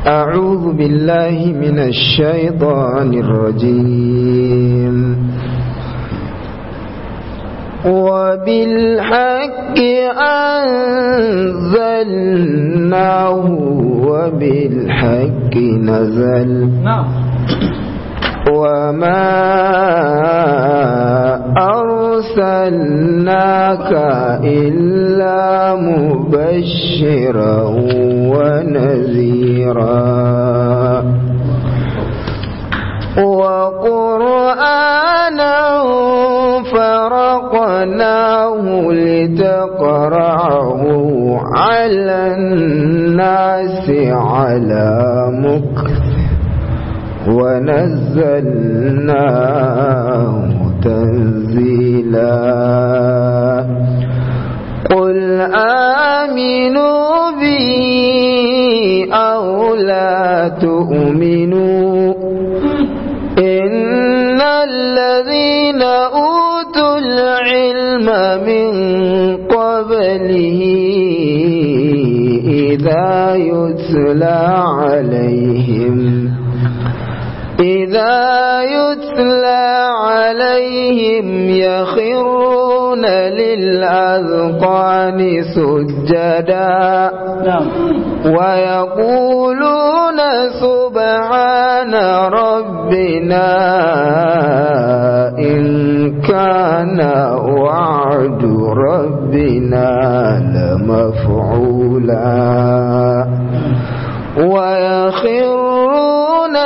أعوذ بالله من الشيطان الرجيم وبالحق أنزلناه وبالحق نزل وما أرسلناك إلا مبشرا ونذيرا وقرآنا فرقناه لتقرعه على الناس على مكث ونزلناه تنزيلا قل آمنوا به أو لا تؤمنوا إن الذين أوتوا العلم من قبله إذا يتلى عليهم إذا يتلى عليهم يخرون للأذقان سجدا ويقولون سبحان ربنا إن كان وعد ربنا لمفعولا ويخرون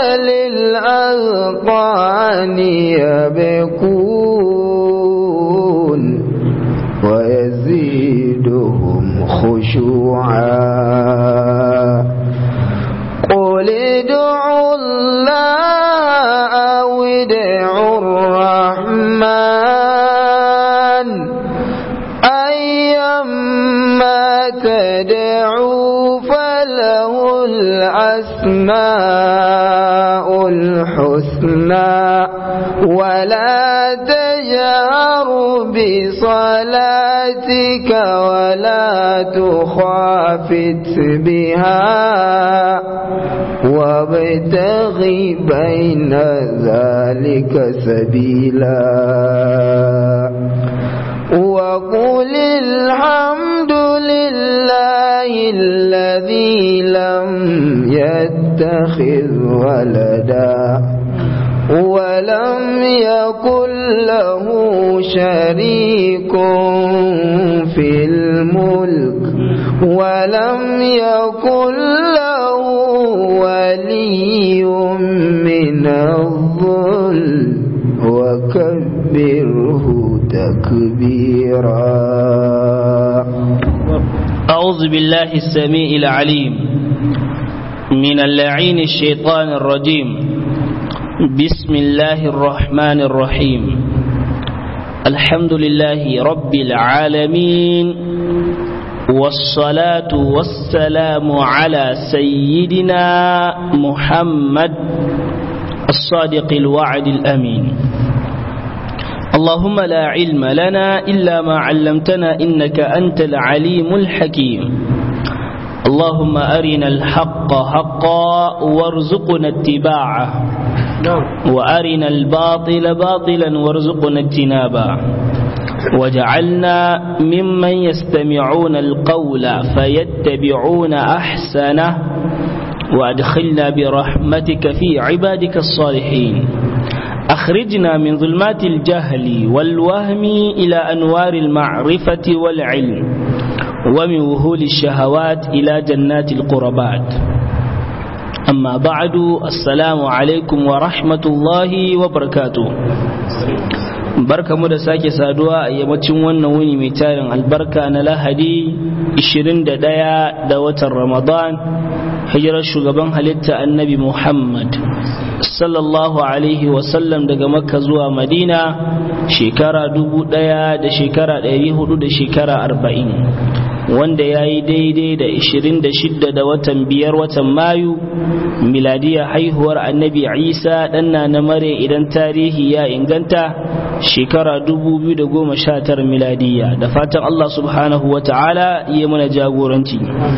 للأذقان يبكون ويزيدهم خشوعا قل ادعوا الله أو ادعوا الرحمن أيما تدعوا فله الأسماء الحسنى ولا تجهر بصلاتك ولا تخافت بها وابتغ بين ذلك سبيلا وقل الحمد لله الذي لم يتخذ ولدا ولم يكن له شريك في الملك ولم يكن له ولي من الظل وكبره تكبيرا أعوذ بالله السميع العليم من اللعين الشيطان الرجيم بسم الله الرحمن الرحيم الحمد لله رب العالمين والصلاة والسلام على سيدنا محمد الصادق الوعد الأمين اللهم لا علم لنا إلا ما علمتنا إنك أنت العليم الحكيم اللهم أرنا الحق حقا وارزقنا اتباعه وأرنا الباطل باطلا وارزقنا اجتنابا وجعلنا ممن يستمعون القول فيتبعون أحسنه وأدخلنا برحمتك في عبادك الصالحين أخرجنا من ظلمات الجهل والوهم إلى أنوار المعرفة والعلم ومن وهول الشهوات إلى جنات القربات أما بعد السلام عليكم ورحمة الله وبركاته barka mu da sake saduwa a yammacin wannan wuni mai tarin albarka na lahadi 21 da watan ramadan hijirar shugaban halitta annabi muhammad sallallahu alaihi wasallam daga makka zuwa madina shekara dubu ɗaya da shekara ɗari hudu da shekara arba'in wanda ya yi daidai da 26 da watan biyar watan mayu miladiya haihuwar annabi isa ɗanna na mare idan tarihi ya inganta shekara 2019 miladiya da fatan allah subhanahu wa ta'ala ya mana jagoranci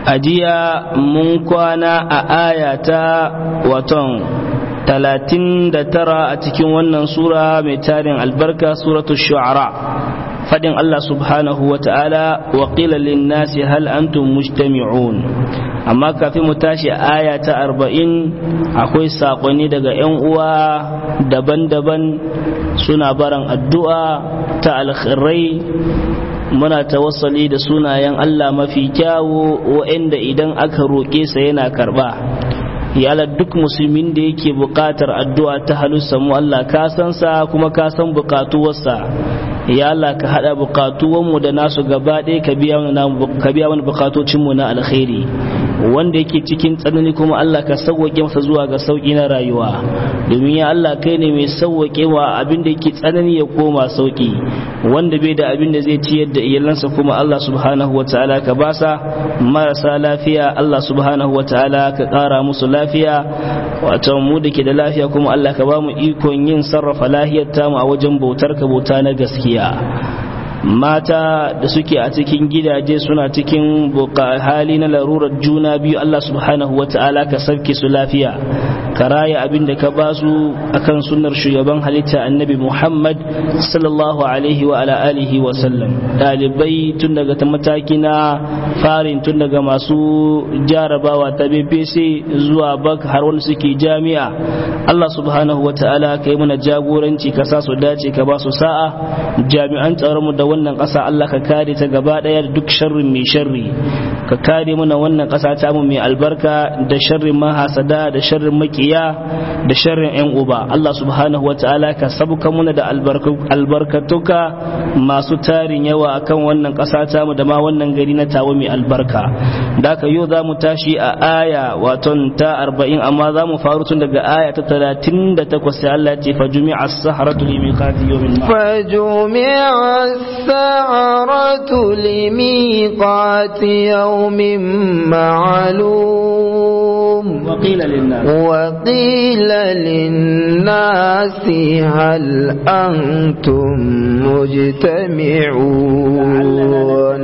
ajiya mun kwana a aya ta waton talatin da tara a cikin wannan sura mai tarin albarka suratul shu'ara fadin Allah subhanahu wa ta'ala wa qila lin nasi hal antum mujtami'un amma kafin mu tashi aya ta arba'in akwai saƙonni daga 'yan uwa daban-daban suna baran addu'a ta alkhairai muna tawassali da sunayen Allah mafi kyawu wa'anda idan aka roƙe sa yana karɓa yala duk musulmin da yake buƙatar addu'a ta halussa mu Allah ka san sa kuma ka san buƙatuwarsa ya Allah ka hada buƙatuwanmu da nasu gaba ɗaya ka biya wani buƙatocinmu na alkhairi wanda yake cikin tsanani kuma Allah ka sauwaƙe masa zuwa ga sauƙi na rayuwa domin ya Allah kai ne mai sauwaƙe wa abin da yake tsanani ya koma sauƙi wanda bai da abin da zai ciyar da iyalansa kuma Allah subhanahu wataala ka basa marasa lafiya Allah subhanahu wataala ka ƙara musu lafiya wato mu da ke da lafiya kuma Allah ka ba mu ikon yin sarrafa lahiyar tamu a wajen bautar ka bauta na gaskiya mata da suke a cikin gidaje suna cikin hali na larurar juna biyu Allah subhanahu wa ta'ala ka sauke su lafiya ka raya abin da ka ba su akan sunnar shugaban halitta annabi Muhammad sallallahu alaihi wa ala alihi wa sallam dalibai tun daga ta mataki na farin tun daga masu jarabawa ta BBC zuwa bak har wani suke jami'a Allah subhanahu wa ta'ala ka yi mana jagoranci ka sa su dace ka ba su sa'a jami'an tsaron mu da wannan ƙasa Allah ka kare ta gaba ɗaya da duk sharrin mai sharri ka kare mana wannan ƙasa ta mu mai albarka da sharrin mahasada da sharrin makiya da sharrin yan uba Allah subhanahu wata'ala ka sabuka mana da albarkatuka masu tarin yawa akan wannan ƙasa ta mu da ma wannan gari na tawo mai albarka da ka yau za mu tashi a aya waton ta arba'in amma za mu faru tun daga aya ta talatin da takwas sai Allah ce fa jumi'a as-saharatu li miqati yawmin fa jumi'a السعرة لميقات يوم معلوم وقيل للناس وقيل للناس هل أنتم مجتمعون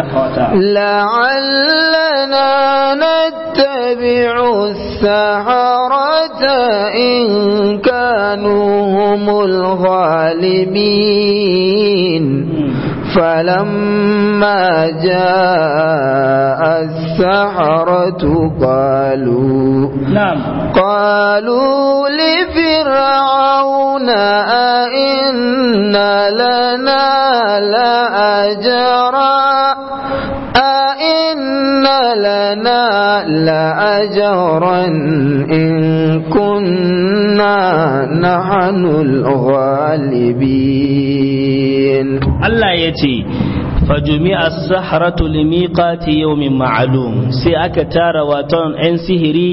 لعلنا نتبع السحرة إن كانوا هم الغالبين فلما جاء السحرة قالوا نعم قالوا لفرعون أئن لنا لأجرا أئن لنا لأجرا إن كنا نحن الغالبين Allah ya ce fajumi a saharatu limiqati yawmin ma'lum sai aka tara waton 'yan sihiri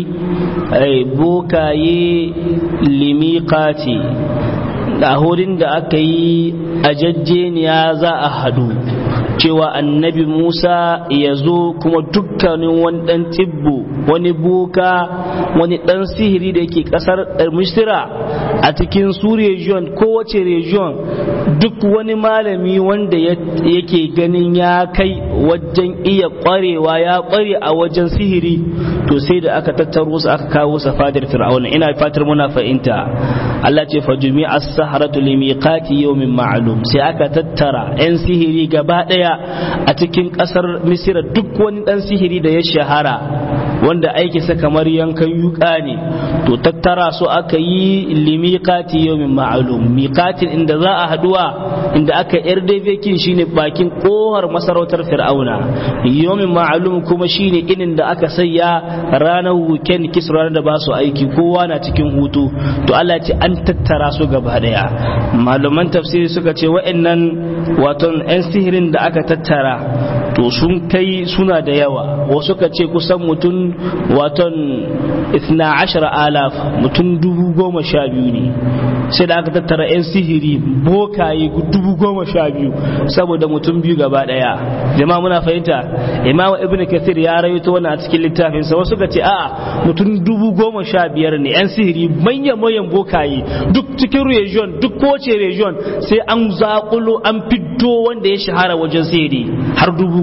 bokaye limiqati da hurin da aka yi a jajjeniya za a hadu cewa annabi Musa ya zo kuma dukkanin wani ɗan tibbo wani boka wani ɗan sihiri da yake ƙasar misira a cikin su region kowace region duk wani malami wanda yake ganin ya kai wajen iya ƙwarewa ya ƙware a wajen sihiri to sai da aka tattaro su aka kawo sa fadar fir'auna ina fatar muna fahimta Allah ce fajumi as-saharatu limiqati yawmin ma'lum sai aka tattara 'yan sihiri gaba ɗaya a cikin ƙasar misira duk wani ɗan sihiri da ya shahara wanda aikinsa kamar yankan yuka ne to tattara su aka yi limiqati yawmin ma'lum miqatin inda za a haduwa inda aka yar kin shine bakin kohar masarautar fir'auna yawmin ma'lum kuma shine inin da aka sayya ranar weekend kis ranar da ba su aiki kowa na cikin hutu to Allah ce an tattara su gaba daya malaman tafsiri suka ce wa'annan waton 'yan sihirin da aka tattara to sun kai suna da yawa wasu ka ce kusan mutum waton 12 alaf mutum dubu goma sha biyu ne sai da aka tattara 'yan sihiri bokaye dubu goma sha biyu saboda mutum biyu gaba daya jama'a muna fahimta imam ibn kathir ya rawaito wannan a cikin littafinsa wasu ka ce a'a mutum dubu goma sha biyar ne 'yan sihiri manyan manyan bokaye duk cikin region duk kowace region sai an zakulo an fiddo wanda ya shahara wajen sihiri har dubu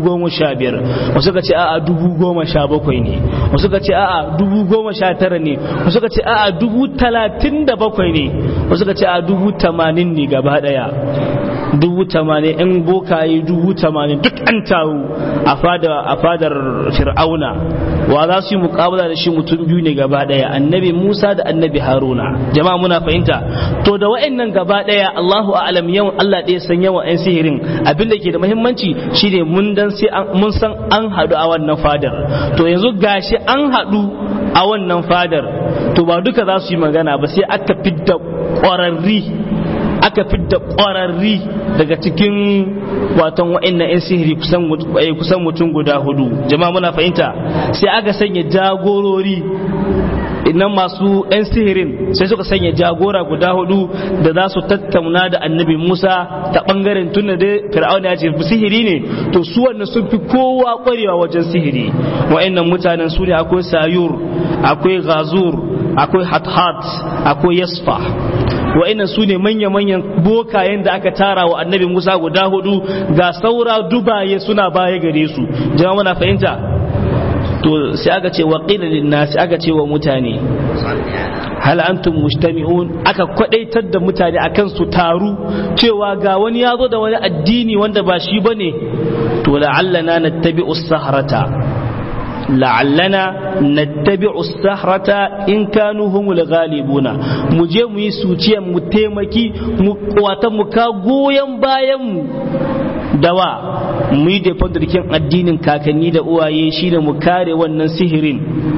goma sha biyar wasu suka ce a'a dubu goma sha bakwai ne wasu suka ce a'a dubu goma sha tara ne wasu suka ce a'a dubu talatin da bakwai ne wasu suka ce a'a dubu tamanin ne gaba daya dubu tamanin yan bokaye dubu tamanin duk an taru a fadar fir'auna wa za su yi mukabala da shi mutum biyu ne gaba daya annabi musa da annabi haruna jama'a muna fahimta to da wa'annan gaba daya allahu a'lam yawan allah ɗaya san yawan yan sihirin abin da ke da muhimmanci shine mun dan sai mun san an haɗu a wannan fadar to yanzu gashi an haɗu a wannan fadar to ba duka za su yi magana ba sai aka fidda ƙwararri aka fidda ƙwararri daga cikin watan wa'annan 'yan sihiri kusan mutum guda hudu jama'a muna fahimta sai aka sanya jagorori nan masu 'yan sihirin sai suka sanya jagora guda hudu da za su tattauna da annabi musa ta bangaren tunda dai fir'auna ya ce sihiri ne to su wannan sun fi kowa kwarewa wajen sihiri wa'annan mutanen su ne akwai sayur akwai gazur akwai hathat akwai yasfa wa'annan su ne manya-manyan bokayen da aka tara wa annabi musa guda hudu ga saura dubaye suna baya gare su jama'a muna fahimta to sai aka ce wa qila nasi aka ce wa mutane hal antum mujtami'un aka kwadaitar da mutane akan su taru cewa ga wani ya zo da wani addini wanda ba shi bane to la'allana nattabi'u sahrata la'allana nattabi'u sahrata in kanu humul ghalibuna mu je mu yi suciyan mu taimaki mu wata mu ka goyen bayan mu dawa mu yi da addinin kakanni da uwaye shine mu kare wannan sihirin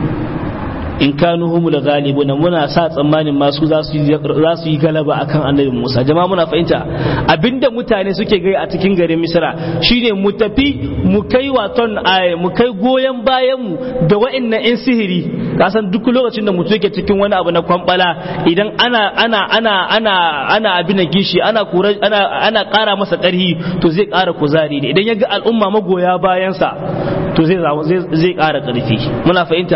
in kanu humul ghalibuna muna sa tsammanin masu za su yi galaba akan annabi Musa jama'a muna fahimta abinda mutane suke gai a cikin garin Misra shine mu tafi mu kai waton mu kai goyen bayan mu da wa'annan yan sihiri kasan duk lokacin da mutum yake cikin wani abu na kwambala idan ana ana ana ana ana abin da gishi ana kura ana ana kara masa karhi to zai kara kuzari ne idan ya ga al'umma magoya bayansa to zai zai kara karfi muna fahimta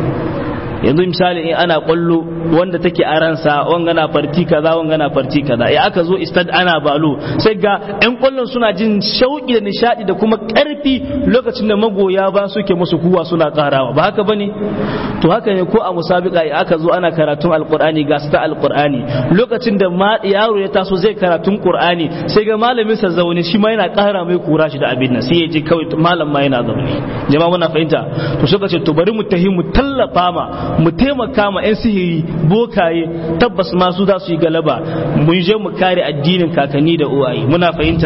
yanzu misali in ana kwallo wanda take a ransa wanga na farti kaza wanga na farti kaza ya aka zo istad ana balo sai ga yan kwallon suna jin shauki da nishadi da kuma karfi lokacin da magoya ba suke musu kuwa suna karawa ba haka bane to haka ne ko a musabika ya aka zo ana karatun alqur'ani ga ta alqur'ani lokacin da yaro ya taso zai karatun qur'ani sai ga malamin sa zaune shi ma yana kara mai kura shi da abin nan sai ya ji kawai malam ma yana zaune jama'a muna fahimta to suka ce to bari mu tahi mu tallafa ma mu taimaka ma 'yan sihiri bokaye tabbas masu za su yi galaba mun je mu kare addinin kakanni da uwaye muna fahimta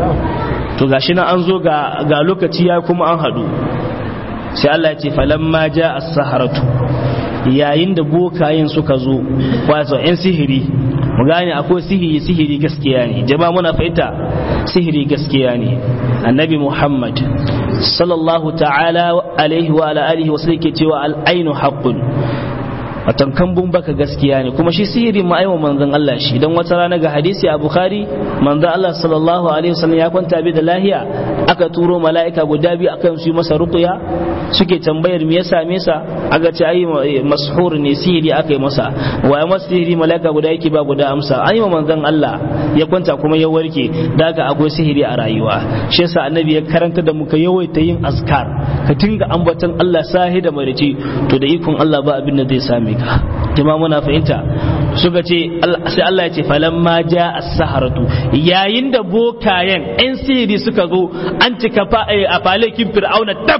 to gashi nan an zo ga, ga lokaci ya kuma an hadu sai Allah ya ce falamma ja as-saharatu yayin da bokayen suka zo wato 'yan sihiri mu gane akwai sihiri sihiri gaskiya ne jama'a muna fahimta sihiri gaskiya ne annabi muhammad sallallahu ta'ala alaihi wa ala alihi wasu yake cewa al'ainu haqqun watan kambun baka gaskiya ne kuma shi sihiri ma aiwa manzon Allah shi dan wata rana ga hadisi a Bukhari manzon Allah sallallahu alaihi wasallam ya kwanta bi da lahiya aka turo mala'ika guda biyu akan su masa ruqya suke tambayar me ya same sa aka ce ai mashhur ne sihiri aka yi masa wa ya masa sihiri mala'ika guda yake ba guda amsa an yi wa manzon Allah ya kwanta kuma ya warke daga akwai sihiri a rayuwa shi yasa annabi ya karanta da muka yawaita yin azkar ka tinga ambaton Allah sahi da marici to da ikon Allah ba abin da zai same ka jama muna fahimta suka ce sai Allah ya ce falamma ja as-saharatu yayin da bokayen yan sihiri suka zo an cika a falekin fir'auna tab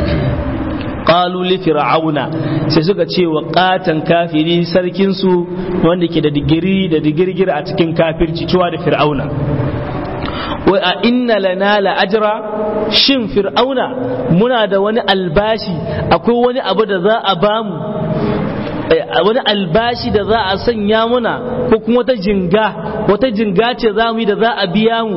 qalu li fir'auna sai suka ce wa qatan kafiri sarkin su wanda ke da digiri da digirgir a cikin kafirci cewa da fir'auna wai a inna lana la ajra shin fir'auna muna da wani albashi akwai wani abu da za a bamu wani albashi da za a sanya muna ko kuma wata jinga wata jinga ce za mu yi da za a biya mu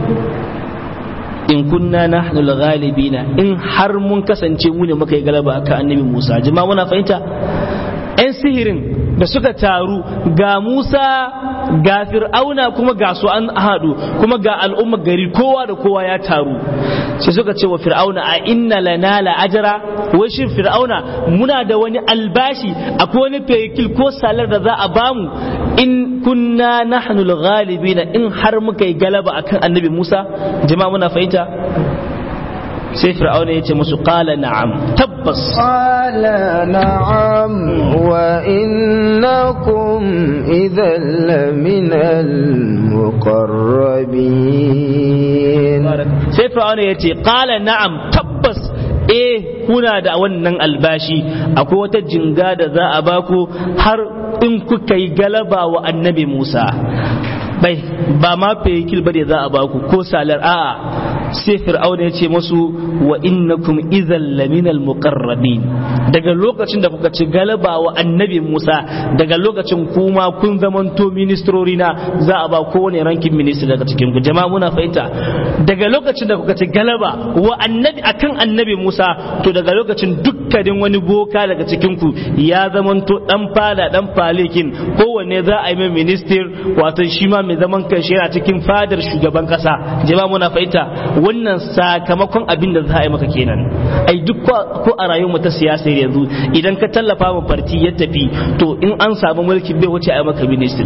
in kunna nahnu al-ghalibina in har mun kasance mu ne muka yi galaba akan annabi Musa jama'a muna fahimta yan sihirin da suka taru ga Musa ga Fir'auna kuma ga su an haɗu kuma ga al'umma gari kowa da kowa ya taru sai suka ce wa Fir'auna a inna lana la ajra wai shin Fir'auna muna da wani albashi akwai wani fekil ko salar da za a bamu in kunna nahnu al-ghalibina in har muka yi galaba akan annabi Musa jama'a muna fahimta sai fir'auna ya ce musu qala na'am tabbas qala na'am wa innakum idhan laminal muqarrabin sai fir'auna ya ce qala na'am tabbas eh kuna da wannan albashi akwai wata jinga da za a baku har in kuka yi galaba wa annabi Musa bai ba ma fayikil ba da za a baku ko salar a'a sai fir'auna ya ce masu wa innakum idhal laminal muqarrabin daga lokacin da kuka ci galaba wa annabi Musa daga lokacin kuma kun zamanto ministrori na za a ba kowane rankin ministry daga cikin ku jama'a muna fahimta daga lokacin da kuka ci galaba wa annabi akan annabi Musa to daga lokacin dukkanin wani boka daga cikin ku ya zamanto dan fada dan falikin kowanne za a yi mai minister wato shi ma mai zaman kanshi yana cikin fadar shugaban kasa jama'a muna fahimta wannan sakamakon abin da za a yi maka kenan ai duk ko a rayuwar ta siyasa yanzu idan ka tallafa ma farti ya tafi to in an samu mulki bai wuce a yi maka minister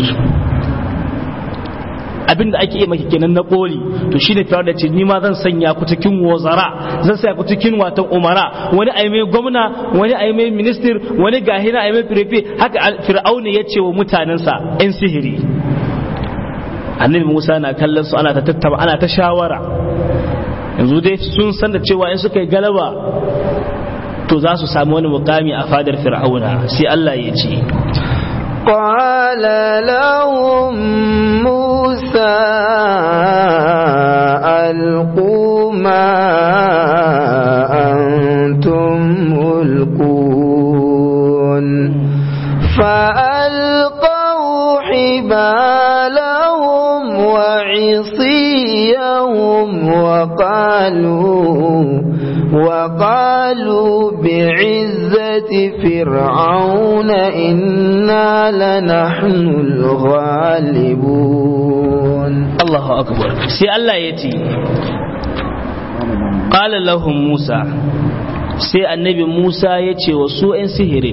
abin da ake yi maki kenan na koli to shine firar da ce ni ma zan sanya ku cikin wazara zan sanya ku cikin watan umara wani ai mai gwamna wani ai mai minister wani gahina ai mai firefe haka fir'auni ya ce wa mutanensa yan sihiri annabi musa na kallon su ana ta tattaba ana ta shawara yanzu dai sun san da cewa in suka yi galaba to za su sami wani mukami a fadar fir'auna sai Allah ya ce قال لهم موسى ألقوا ما أنتم ملقون فألقوا حبالهم وعصيهم وقالوا وقالوا بعزة فرعون إنا لنحن الغالبون الله أكبر سي الله يتي قال لهم موسى سي النبي موسى يتي وسوء سهر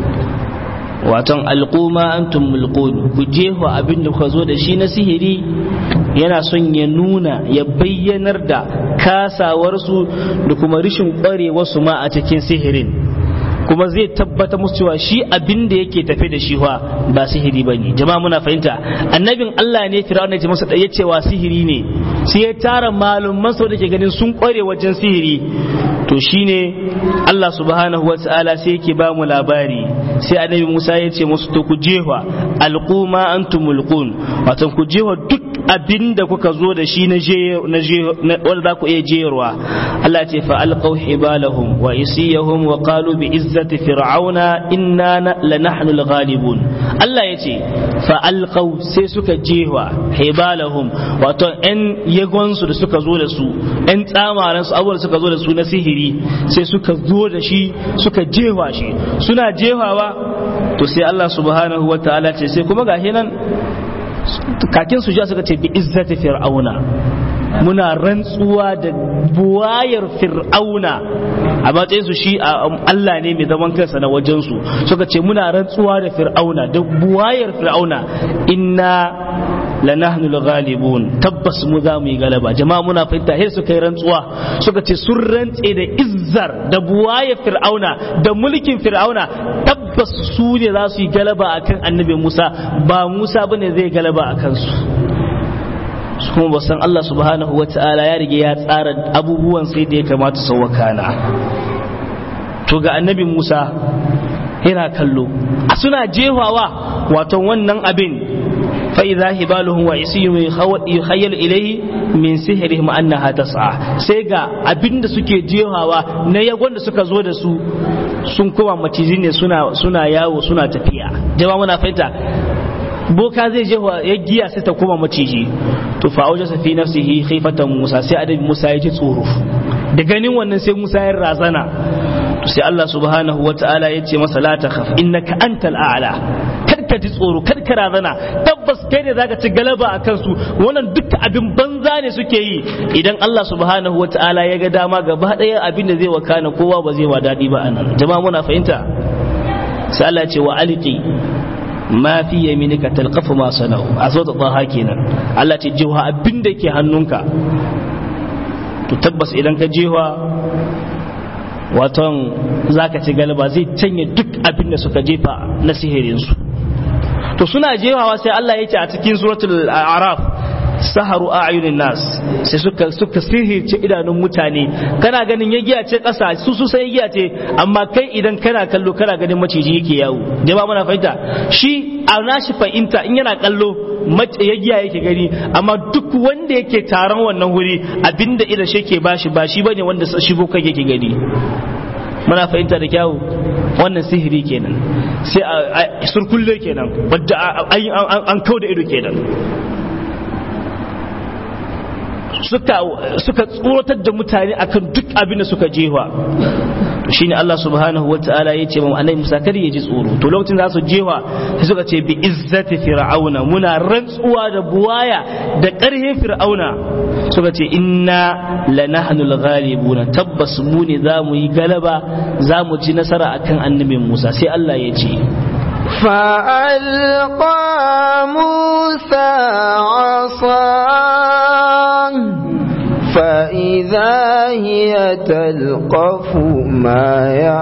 waton alƙuma antum mulqun ku jefa abin da kuka zo da shi na sihiri yana son ya nuna ya bayyanar da kasawarsu da kuma rishin ƙwarewarsu ma a cikin sihirin kuma zai tabbata musu cewa shi abin da yake tafe da shi fa ba sihiri ba ne jama'a muna fahimta annabin Allah ne fir'auna ya masa ya cewa sihiri ne sai ya tara malumman sau da ke ganin sun ƙware wajen sihiri to shine Allah subhanahu wa ta'ala sai yake ba mu labari sai annabi Musa ya ce musu to ku jefa alquma antum mulqun wato ku jefa duk abin da kuka zo da shi na je na wanda za ku iya jeyarwa Allah ce fa alqaw hibalahum wa isiyahum wa qalu bi izzati fir'auna inna lanahnu al-ghalibun Allah ya ce fa alqaw sai suka jefa hibalahum wato ɗan yagonsu da suka zo da su ɗan tsamaran su abubuwan suka zo da su na sihiri sai suka zo da shi suka jefa shi suna jefawa to sai Allah subhanahu wa ta'ala ce sai kuma gashi nan kakin su ja suka ce bi izzati fir'auna muna rantsuwa da buwayar fir'auna a matsayin su shi Allah ne mai zaman kansa na wajen su suka ce muna rantsuwa da fir'auna da buwayar fir'auna inna lanahnu al-ghalibun tabbas mu za mu yi galaba jama'a muna fahimta sai suka yi rantsuwa suka ce sun rantse da izzar da buwayar fir'auna da mulkin fir'auna tabbas su ne za su yi galaba akan annabi Musa ba Musa bane zai galaba akan su su kuma ba san Allah subhanahu wa ta'ala ya rige ya tsara abubuwan sai da ya kamata su wakana to ga annabi Musa yana kallo a suna jefawa wato wannan abin fa idza hibaluhum wa isiyum yukhayyal ilayhi min sihrihim annaha tas'a sai ga abinda suke jehawa na yagon da suka zo da su sun koma maciji ne suna suna yawo suna tafiya jama'a muna fahimta boka zai je ya giya sai ta koma maciji to fa auja fi nafsihi khifatan musa sai adabi musa ya ji tsoro da ganin wannan sai musa ya razana to sai Allah subhanahu wata'ala ya ce masa la takhaf innaka antal a'la ka ji tsoro kar ka razana tabbas kai ne zaka ci galaba a kansu wannan duka abin banza ne suke yi idan Allah subhanahu wata'ala ya ga dama gaba daya abin da zai wakana kowa ba zai wa dadi ba anan jama'a muna fahimta sai Allah ya ce wa alqi ma fi yaminika talqafu ma sana'u a zo ta tsaha kenan Allah ce jiwa abin da ke hannunka to tabbas idan ka jiwa waton zaka ci galaba zai canye duk abin da suka jefa na sihirinsu to suna jefawa sai Allah ya ce a cikin suratul araf saharu a'yunin nas sai suka suka sihirce idanun mutane kana ganin ya giya ce kasa su su sai giya ce amma kai idan kana kallo kana ganin maciji yake yawo jama'a muna fahimta shi a nashi fahimta in yana kallo ya giya yake gani amma duk wanda yake taron wannan wuri abinda idan shi ke bashi ba shi bane wanda shi kai yake gani muna fahimta da kyawu wannan sihiri kenan sai a surkulle kenan wadda an kau da ido kenan suka suka tsoratar da mutane akan duk abin da suka jewa shine Allah subhanahu wa ta'ala ya ce mu annabi Musa kada ya ji tsoro to lokacin za su jewa sai suka ce bi izzati fir'auna muna rantsuwa da buwaya da ƙarhe fir'auna suka ce inna lanahnul ghalibuna tabbas mu ne za mu yi galaba za mu ci nasara akan annabin Musa sai Allah ya ce فألقى موسى عصاه فإذا هي تلقف ما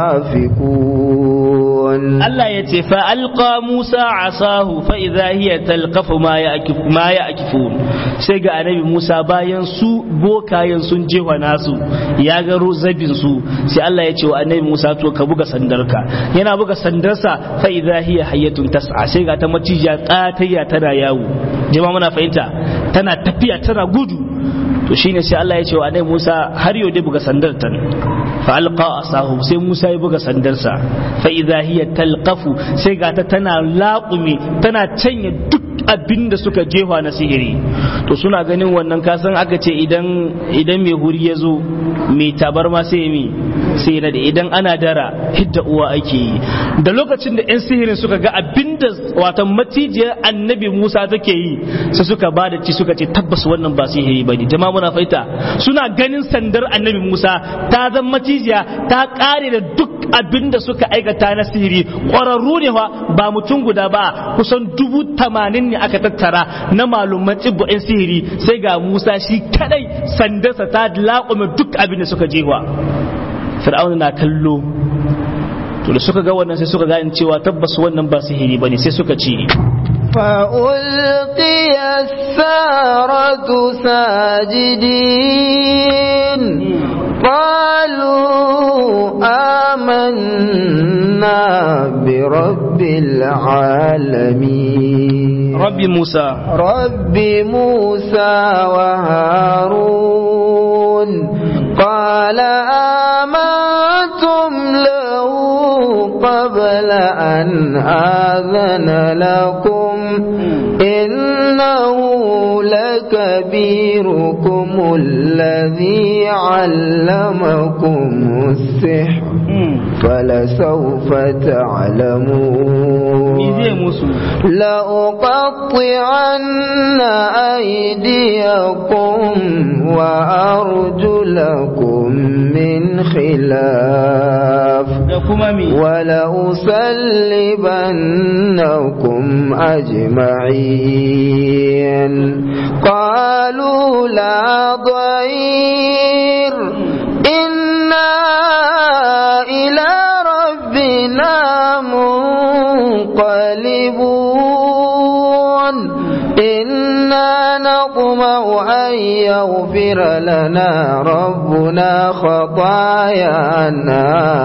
يعفكون الله يتي فألقى موسى عصاه فإذا هي تلقف ما يأكف ما يأكفون سيغا النبي موسى bayan su bokayen sun jewa nasu ya ga zabin su sai Allah ya ce wa annabi Musa to ka buga sandarka yana buga sandarsa fa idza hiya hayyatun tas'a sai ga ta macijiya katayya tana yawo jama'a muna fahimta tana tafiya tana gudu to shine sai Allah ya ce wa annabi Musa har yau dai buga sandar tan fa alqa asahu sai Musa ya buga sandarsa fa idza hiya talqafu sai ga ta tana laƙumi tana canye duk abin da suka jefa na sihiri to suna ganin wannan kasan aka ce idan idan mai huri ya zo mai tabarma sai mi sai na da idan ana dara hidda uwa ake yi da lokacin da 'yan sihirin suka ga abinda wata macijiyar annabi musa take yi sai suka ba da ci suka ce tabbas wannan ba sihiri ba ne jama'a muna faita suna ganin sandar annabi musa ta zan macijiya ta kare da duk abinda suka aikata na sihiri ƙwararru ne fa ba mutum guda ba kusan dubu tamanin ne aka tattara na malumman tsibbo 'yan sihiri sai ga musa shi kadai sandarsa ta laƙume duk abin da suka jewa fir'auna na kallo to da suka ga wannan sai suka gane cewa tabbas wannan ba sihiri bane sai suka ce فألقي السارة ساجدين قالوا آمنا برب العالمين ربي موسى رب موسى وهارون قال آمنتم له قبل أن آذن لكم إنه لكبيركم الذي علمكم السحر فلسوف تعلمون لأقطعن أيديكم وأرجلكم من خلاف ولأصلبنكم أجمعين قالوا لا ضير إنا إلى ربنا منقلبون إنا نطمع أن يغفر لنا ربنا خطايانا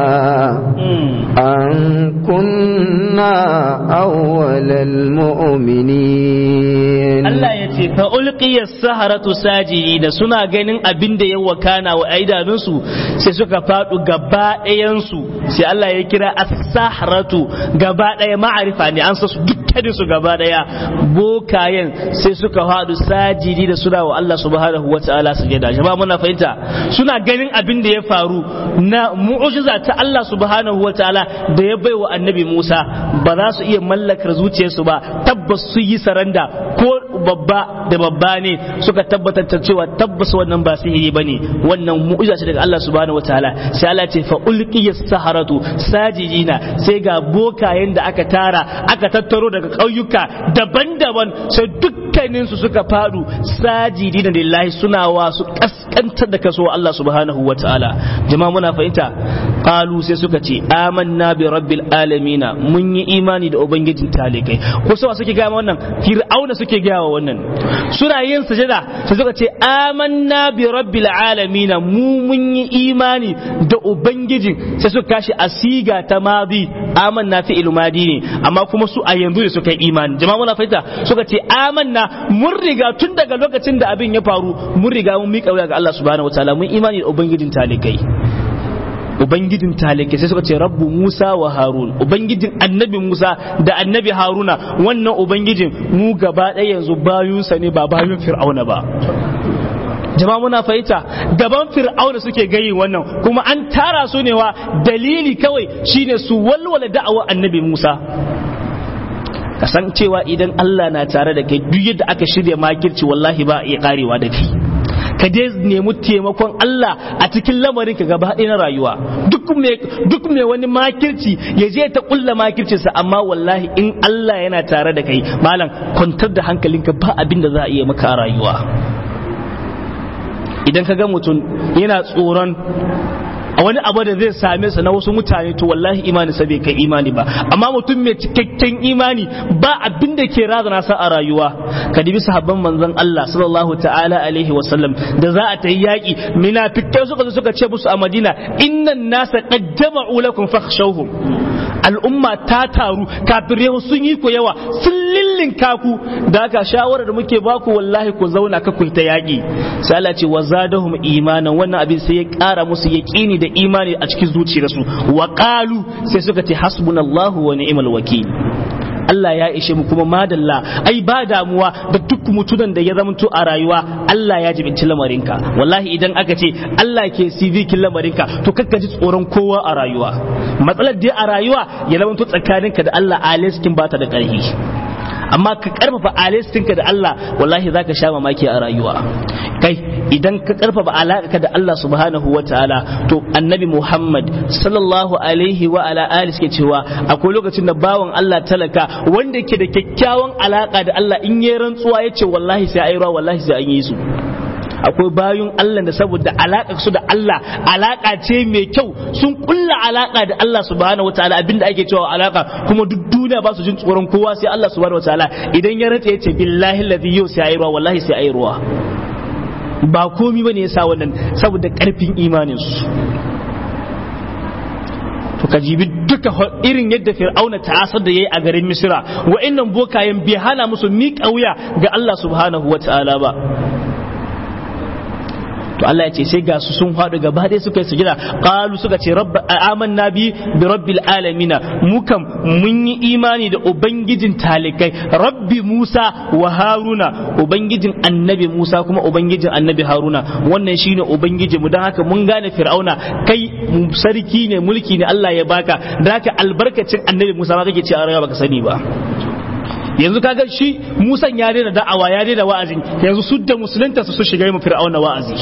أن كنا أول المؤمنين Allah ya ce fa ulqiya saharatu sajidi da suna ganin abin da ya wakana wa aidanunsu sai suka fadu gaba ɗayansu sai Allah ya kira as-saharatu gaba ɗaya ma'arifa ne an sa su dukkanin su gaba ɗaya bokayen sai suka fadu sajidi da suna wa Allah subhanahu wataala sujada jama'a muna fahimta suna ganin abin da ya faru na mu'jiza ta Allah subhanahu wataala da ya baiwa annabi Musa ba za su iya mallakar zuciyarsu ba tabbas su yi saranda ko babba da babba ne suka tabbatar da cewa tabbas wannan ba sihiri bane wannan mu'jiza ce daga Allah subhanahu wataala sai Allah ce fa ulqiya saharatu sajidina sai ga bokayen da aka tara aka tattaro daga ƙauyuka daban-daban sai dukkanin su suka fadu sajidina lillahi suna wa su kaskantar da kaso Allah subhanahu wataala jama'a muna fahimta qalu sai suka ce amanna bi rabbil alamin mun yi imani da ubangijin talikai ko sai suke ga wannan fir'auna suke ga wannan suna yin sujada sai suka ce amanna bi rabbil alamin mu mun yi imani da ubangijin sai suka kashi asiga ta madi amanna fi ilmadi ne amma kuma su a yanzu ne suka yi imani jama'a muna fahimta suka ce amanna mun riga tun daga lokacin da abin ya faru mun riga mun miƙa wuya ga Allah subhanahu wataala mun imani da ubangijin talikai ubangijin talikai sai suka ce rabbu musa wa harun ubangijin annabi musa da annabi haruna wannan ubangijin mu gaba ɗaya yanzu bayunsa ne ba bayun fir'auna ba jama'a muna fahimta gaban fir'auna suke gayi wannan kuma an tara su ne wa dalili kawai shine su walwala da'awar annabi musa kasancewa idan Allah na tare da kai duk yadda aka shirya makirci wallahi ba iya karewa da kai ka dai nemi taimakon Allah a cikin lamarin ka gaba na rayuwa duk mai duk mai wani makirci ya je ta kulla makircinsa amma wallahi in Allah yana tare da kai malam kwantar da hankalinka ba abin da za a iya maka a rayuwa idan ka ga mutum yana tsoron a wani abu da zai same sa na wasu mutane to wallahi imani sa bai kai imani ba amma mutum mai cikakken imani ba abin da ke razana sa a rayuwa ka dibi sahabban manzon Allah sallallahu ta'ala alaihi wa sallam da za a tayi yaki munafikai suka zo suka ce musu a Madina innan nasa qad jama'u lakum fakhshawhum al'umma ta taru kafirai sun yi ku yawa sun lillinka ku da haka shawarar da muke baku wallahi ku zauna ka ku ta yaki sai Allah ce wa zadahum imanan wannan abin sai ya kara musu yaqini da imani a cikin zuciyarsu wa qalu sai suka ce hasbunallahu wa ni'mal wakil Allah ya ishe mu kuma madalla ai ba damuwa da duk mutunan da ya zamanto a rayuwa Allah ya jibinci lamarinka wallahi idan aka ce Allah ke sivikin lamarinka to kakka ji tsoron kowa a rayuwa matsalar dai a rayuwa ya zamanto tsakaninka da Allah aliskin ba ta da ƙarfi amma ka karfafa alistinka da Allah wallahi zaka sha mamaki a rayuwa kai idan ka karfafa alaƙa da Allah subhanahu wa ta'ala to annabi Muhammad sallallahu alaihi wa ala alihi suke cewa akwai lokacin da bawan Allah talaka wanda ke da kyakkyawan alaƙa da Allah in yi rantsuwa yace wallahi sai ayi ruwa wallahi sai an yi su akwai bayun Allah da saboda alaƙa su da Allah alaƙa ce mai kyau sun kulla alaƙa da Allah subhanahu wataala abinda ake cewa alaƙa kuma duk duniya ba su jin tsoron kowa sai Allah subhanahu wataala idan ya rantsa yace billahi alladhi yau sai ayi ruwa wallahi sai ayi ruwa ba komi bane yasa wannan saboda karfin imanin su to ka jibi duka irin yadda fir'auna ta'asar da yayi a garin misira wa'annan bokayen bai hana musu miƙa wuya ga Allah subhanahu wataala ba to Allah ya ce sai ga su sun faɗi gaba ɗaya suka yi sujada qalu suka ce rabba amanna bi bi rabbil alamin mu kam mun yi imani da ubangijin talikai rabbi Musa wa Haruna ubangijin annabi Musa kuma ubangijin annabi Haruna wannan shine ubangiji mu dan haka mun gane Fir'auna kai sarki ne mulki ne Allah ya baka da haka albarkacin annabi Musa ma kake ce a rayuwa baka sani ba yanzu kaga shi musan ya daina da'awa ya daina wa'azi yanzu su da musulunta su shiga mu fir'auna wa'azi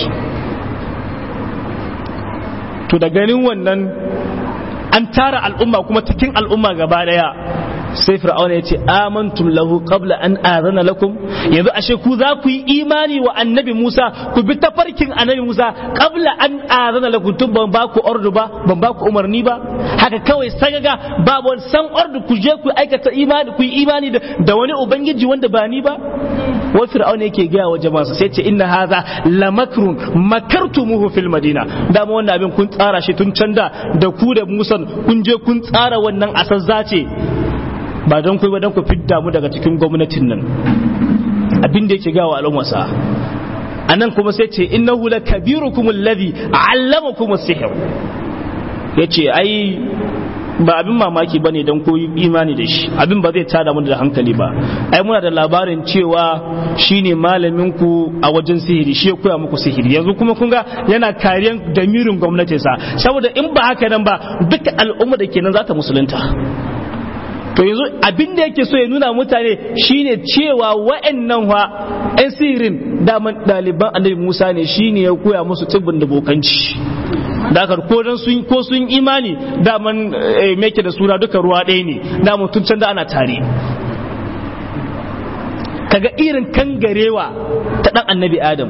to da ganin wannan an tara al'umma kuma cikin al'umma gaba daya sai fir'auna ya ce amantum lahu qabla an azana lakum yanzu ashe ku za ku yi imani wa annabi Musa ku bi tafarkin annabi Musa qabla an azana lakum tun ban ba ku ordu ba ban ba ku umarni ba haka kawai sagaga babu wani san ordu ku je ku aikata imani ku yi imani da wani ubangiji wanda ba ni ba wai fir'auna yake gaya wa jama'a sai ce inna hadha lamakrun makartumuhu fil madina dama wannan abin kun tsara shi tun can da da ku da Musa kun je kun tsara wannan asazza ce ba don kai ba don ku fidda mu daga cikin gwamnatin nan abin da yake ga wa al'ummarsa a nan kuma sai ce innahu la kabirukum alladhi allamakum as-sihr yace ai ba abin mamaki bane don ko imani da shi abin ba zai tada mu da hankali ba ai muna da labarin cewa shine malamin ku a wajen sihiri shi ya koya muku sihiri yanzu kuma kun ga yana kariyan damirin gwamnatinsa saboda in ba haka nan ba duka al'umma da kenan za ta musulunta to yanzu abin da yake so ya nuna mutane shine cewa wa'annan wa ɗan sirin daman ɗaliban annabi Musa ne shine ya koya musu tsibbin da bokanci da aka ko dan sun ko sun imani daman meke da suna duka ruwa ɗaya ne daman tun can da ana tare kaga irin kangarewa ta ɗan annabi Adam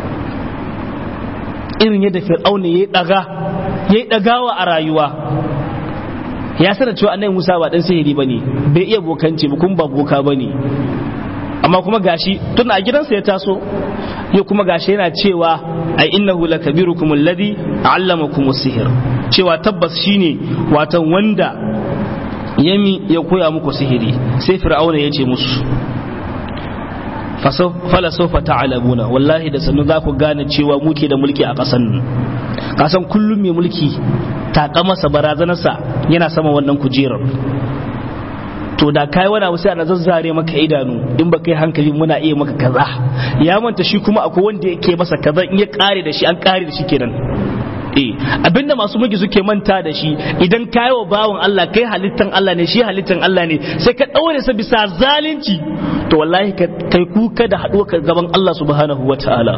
irin yadda fir'auna ya daga ya dagawa a rayuwa ya sanar cewa annabi Musa ba dan sihiri bane bai iya bokanci ba kuma ba boka bane amma kuma gashi tun a gidansa ya taso ya kuma gashi yana cewa ai innahu lakabirukum alladhi allamakum sihr cewa tabbas shine watan wanda yami ya koya muku sihiri sai fir'auna ya ce musu fala sofa ta'lamuna wallahi da sannu za ku gane cewa muke da mulki a ƙasan nan kasan kullum mai mulki taƙa masa barazanarsa yana sama wannan kujerar to da kai wani abu sai ana zazzare maka idanu in ba kai hankali muna iya maka kaza ya manta shi kuma akwai wanda yake masa kaza in ya kare da shi an kare da shi kenan eh abinda masu mulki suke manta da shi idan kai wa bawon Allah kai halittan Allah ne shi halittan Allah ne sai ka daure sa bisa zalunci to wallahi kai kuka da haɗuwa ka gaban Allah subhanahu wataala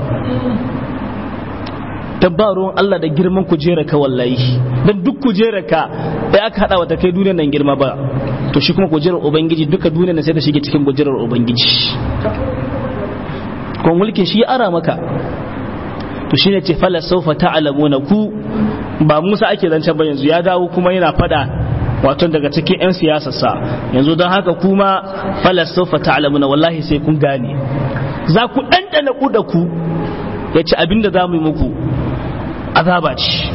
ruwan Allah da girman kujera ka wallahi dan duk kujera ka da aka hada wata kai duniyar nan girma ba to shi kuma kujerar ubangiji duka duniyar nan sai ta shige cikin kujerar ubangiji kuma mulkin shi ya ara maka to shine ce fala sawfa ta'lamuna ku ba Musa ake zancen ba yanzu ya dawo kuma yana fada wato daga cikin 'yan siyasarsa yanzu don haka kuma fala sawfa ta'lamuna wallahi sai kun gane za ku ɗanɗana ku da ku ya ce abinda za mu yi muku azaba ce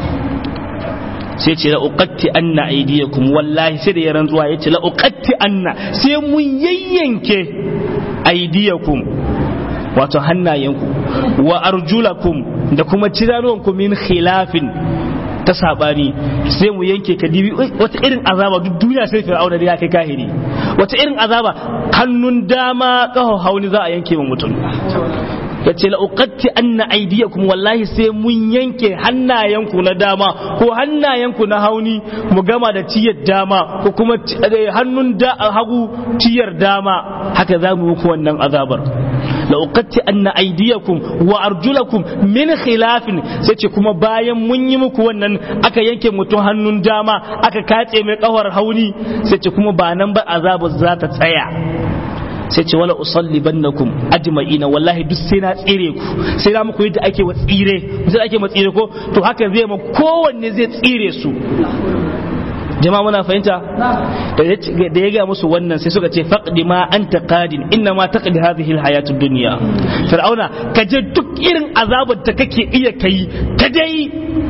sai ce la uqatti anna aydiyakum wallahi sai da ya rantsuwa ya ce la uqatti anna sai mun yayyanke aydiyakum wato hannayenku wa arjulakum da kuma ciranuwanku min khilafin ta sabani sai mu yanke ka dibi wata irin azaba duk duniya sai fir'auna da ya kai kahiri wata irin azaba hannun dama kaho hauni za a yanke wa mutum ya ce la'uƙatti an na aidiyakum wallahi sai mun yanke hannayenku na dama ko hannayenku na hauni mu gama da ciyar dama ko kuma hannun hagu ciyar dama haka za mu muku wannan azabar la'uƙatti an na aidiyakum wa arjulakum min khilafin sai ce kuma bayan mun yi muku wannan aka yanke mutum hannun dama aka katse mai ƙawar hauni sai ce kuma ba nan ba azabar za ta tsaya sai ce wala usalli bannakum ajma'ina wallahi duk sai na tsire ku sai na muku yadda ake wa tsire sai ake ma tsire ko to haka zai ma kowanne zai tsire su jama'a muna fahimta da ya ga musu wannan sai suka ce faqdi ma anta qadin inna ma taqdi hadhihi alhayatud dunya fir'auna ka je duk irin azabar da kake iya kai ka dai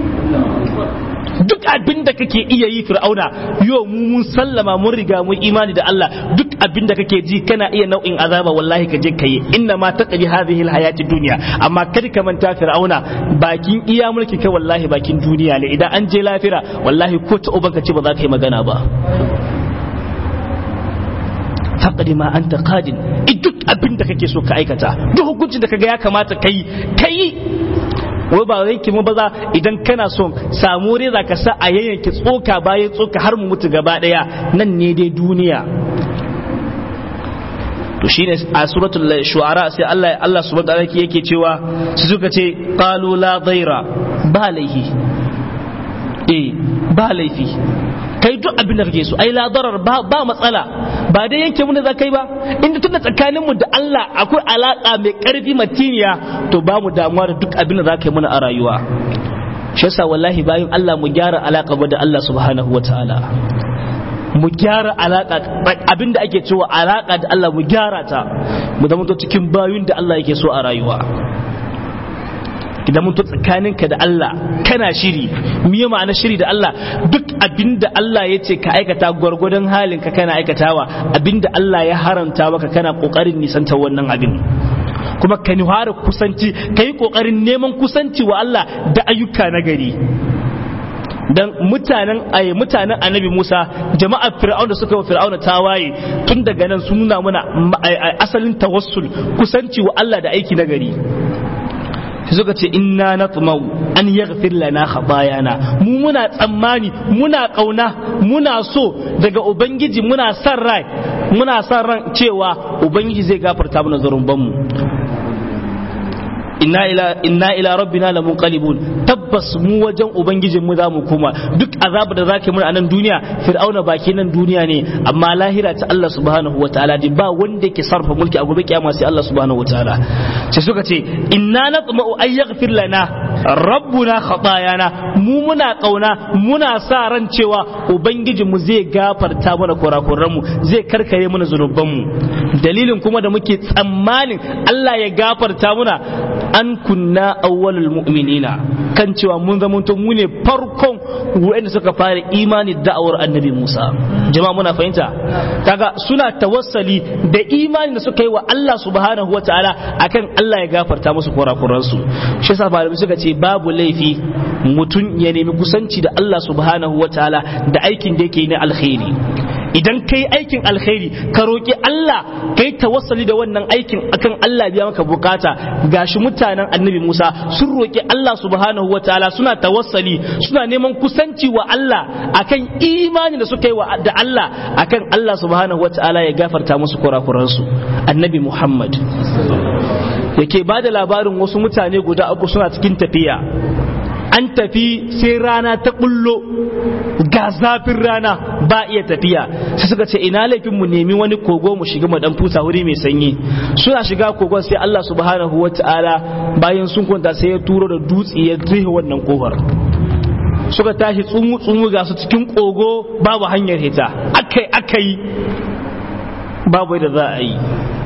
duk abin da kake iya yi fir'auna yau mu mun sallama mun riga mun imani da Allah duk abin da kake ji kana iya nau'in azaba wallahi ka je ka yi inna ma taqdi hadhihi alhayati dunya amma kada ka manta fir'auna bakin iya mulki kai wallahi bakin duniya ne idan an je lafira wallahi ko ta ubanka ce ba za ka yi magana ba faqdi ma anta qadin duk abin da kake so ka aikata duk hukuncin da kaga ya kamata kai kai wai ba yanki mu baza idan kana son samu reza ka sa a yayyanke tsoka bayan tsoka har mu mutu gaba daya nan ne dai duniya to shine a suratul shu'ara sai Allah Allah subhanahu wa ta'ala yake cewa su suka ce qalu la dhaira ba laifi eh ba laifi kai duk abin da kake so ai la darar ba ba matsala ba dai yanke mu da za kai ba inda tunda tsakanin mu da Allah akwai alaka mai karfi matiniya to ba mu damuwa da duk abin da za ka yi mana a rayuwa shi yasa wallahi bayan Allah mu gyara alaka da Allah subhanahu wataala mu gyara alaka abin da ake cewa alaka da Allah mu gyara ta mu zama cikin bayun da Allah yake so a rayuwa idan mun to tsakaninka da Allah kana shiri miye ma'ana shiri da Allah duk abinda Allah ya ce ka aikata gwargwadon halinka kana aikatawa abinda Allah ya haramta maka kana kokarin nisanta wannan abin kuma ka nuhara kusanci ka yi kokarin neman kusanci wa Allah da ayyuka na gari dan mutanen ay mutanen annabi Musa jama'ar Fir'aun da suka wa Fir'auna tawaye tun daga nan sun nuna mana asalin tawassul kusanci wa Allah da aiki na gari suka ce inna natmau an yaghfir lana khatayana mu muna tsammani muna kauna muna so daga ubangiji muna san rai muna san ran cewa ubangiji zai gafarta mana zarumban mu inna ila inna ila rabbina lamunqalibun tabbas mu wajen ubangijin mu zamu koma duk azabu da zaka mun a nan duniya fir'auna baki nan duniya ne amma lahira ta Allah subhanahu wataala din ba wanda yake sarfa mulki a gobe kiyama sai Allah subhanahu wataala sai suka ce inna natma'u ay yaghfir lana rabbuna khatayana mu muna kauna muna sa ran cewa ubangijin mu zai gafarta mana kurakuran mu zai karkare mana zunuban mu dalilin kuma da muke tsammanin Allah ya gafarta muna an kunna awwalul mu'minina kan cewa mun zama mu ne farkon wanda suka fara imani da'awar annabi Musa jama'a muna fahimta kaga suna tawassali da imani da suka yi wa Allah subhanahu wataala akan Allah ya gafarta musu kurakuran su shi yasa malamai suka ce babu laifi mutum ya nemi kusanci da Allah subhanahu wataala da aikin da yake na alkhairi idan kai aikin alkhairi ka roƙi Allah kai tawassali da wannan aikin akan Allah biya maka bukata gashi mutanen annabi Musa sun roƙi Allah subhanahu wataala suna tawassali suna neman kusanci wa Allah akan imani da suka yi wa da Allah akan Allah subhanahu wataala ya gafarta musu kurakuransu annabi Muhammad yake ba da labarin wasu mutane guda uku suna cikin tafiya an tafi sai rana ta bullo ga zafin rana ba iya tafiya sai suka ce ina laifin mu nemi wani kogo mu shiga mu dan fusa wuri mai sanyi suna shiga kogon sai Allah subhanahu wataala bayan sun kwanta sai ya turo da dutse ya rihe wannan kofar suka tashi tsumu tsumu ga su cikin kogo babu hanyar hita akai akai babu da za a yi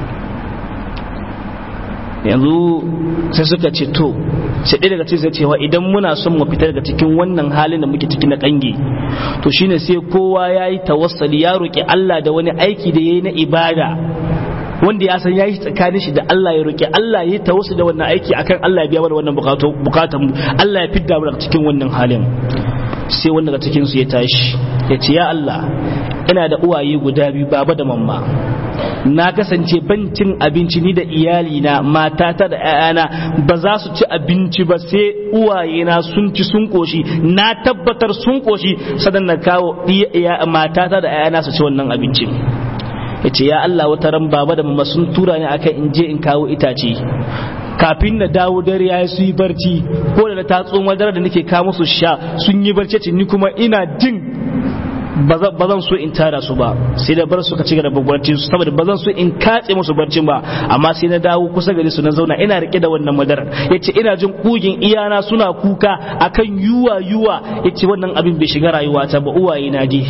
yanzu sai suka ce to sai ɗaya daga cikin cewa idan muna son mu fita daga cikin wannan halin da muke ciki na kange to shine sai kowa ya yi tawassali ya roƙi Allah da wani aiki da ya yi na ibada wanda ya san ya yi tsakanin shi da Allah ya roƙi Allah ya yi tawassuli da wannan aiki akan Allah ya biya mana wannan bukatun mu Allah ya fidda mu daga cikin wannan halin sai wanda daga cikin su ya tashi ya ce ya Allah ina da uwaye guda biyu baba da mamma na kasance ban cin abinci ni da iyalina matata da 'ya'yana ba za su ci abinci ba sai uwayena sun ci sun koshi na tabbatar sun koshi sadan na kawo matata da 'ya'yana su ci wannan abincin ya ce ya Allah wata ran baba da mama sun tura ni akan in je in kawo itace kafin na dawo dare ya su yi barci ko da ta tsoma dare da nake kawo musu sha sun yi barci ni kuma ina jin ba zan so in tara su ba sai da bar su ka ci gaba barci su saboda ba zan so in katse musu barcin ba amma sai na dawo kusa gare su na zauna ina rike da wannan madarar yace ina jin kugin iyana suna kuka akan yuwa yuwa yace wannan abin bai shiga rayuwata ba uwaye na je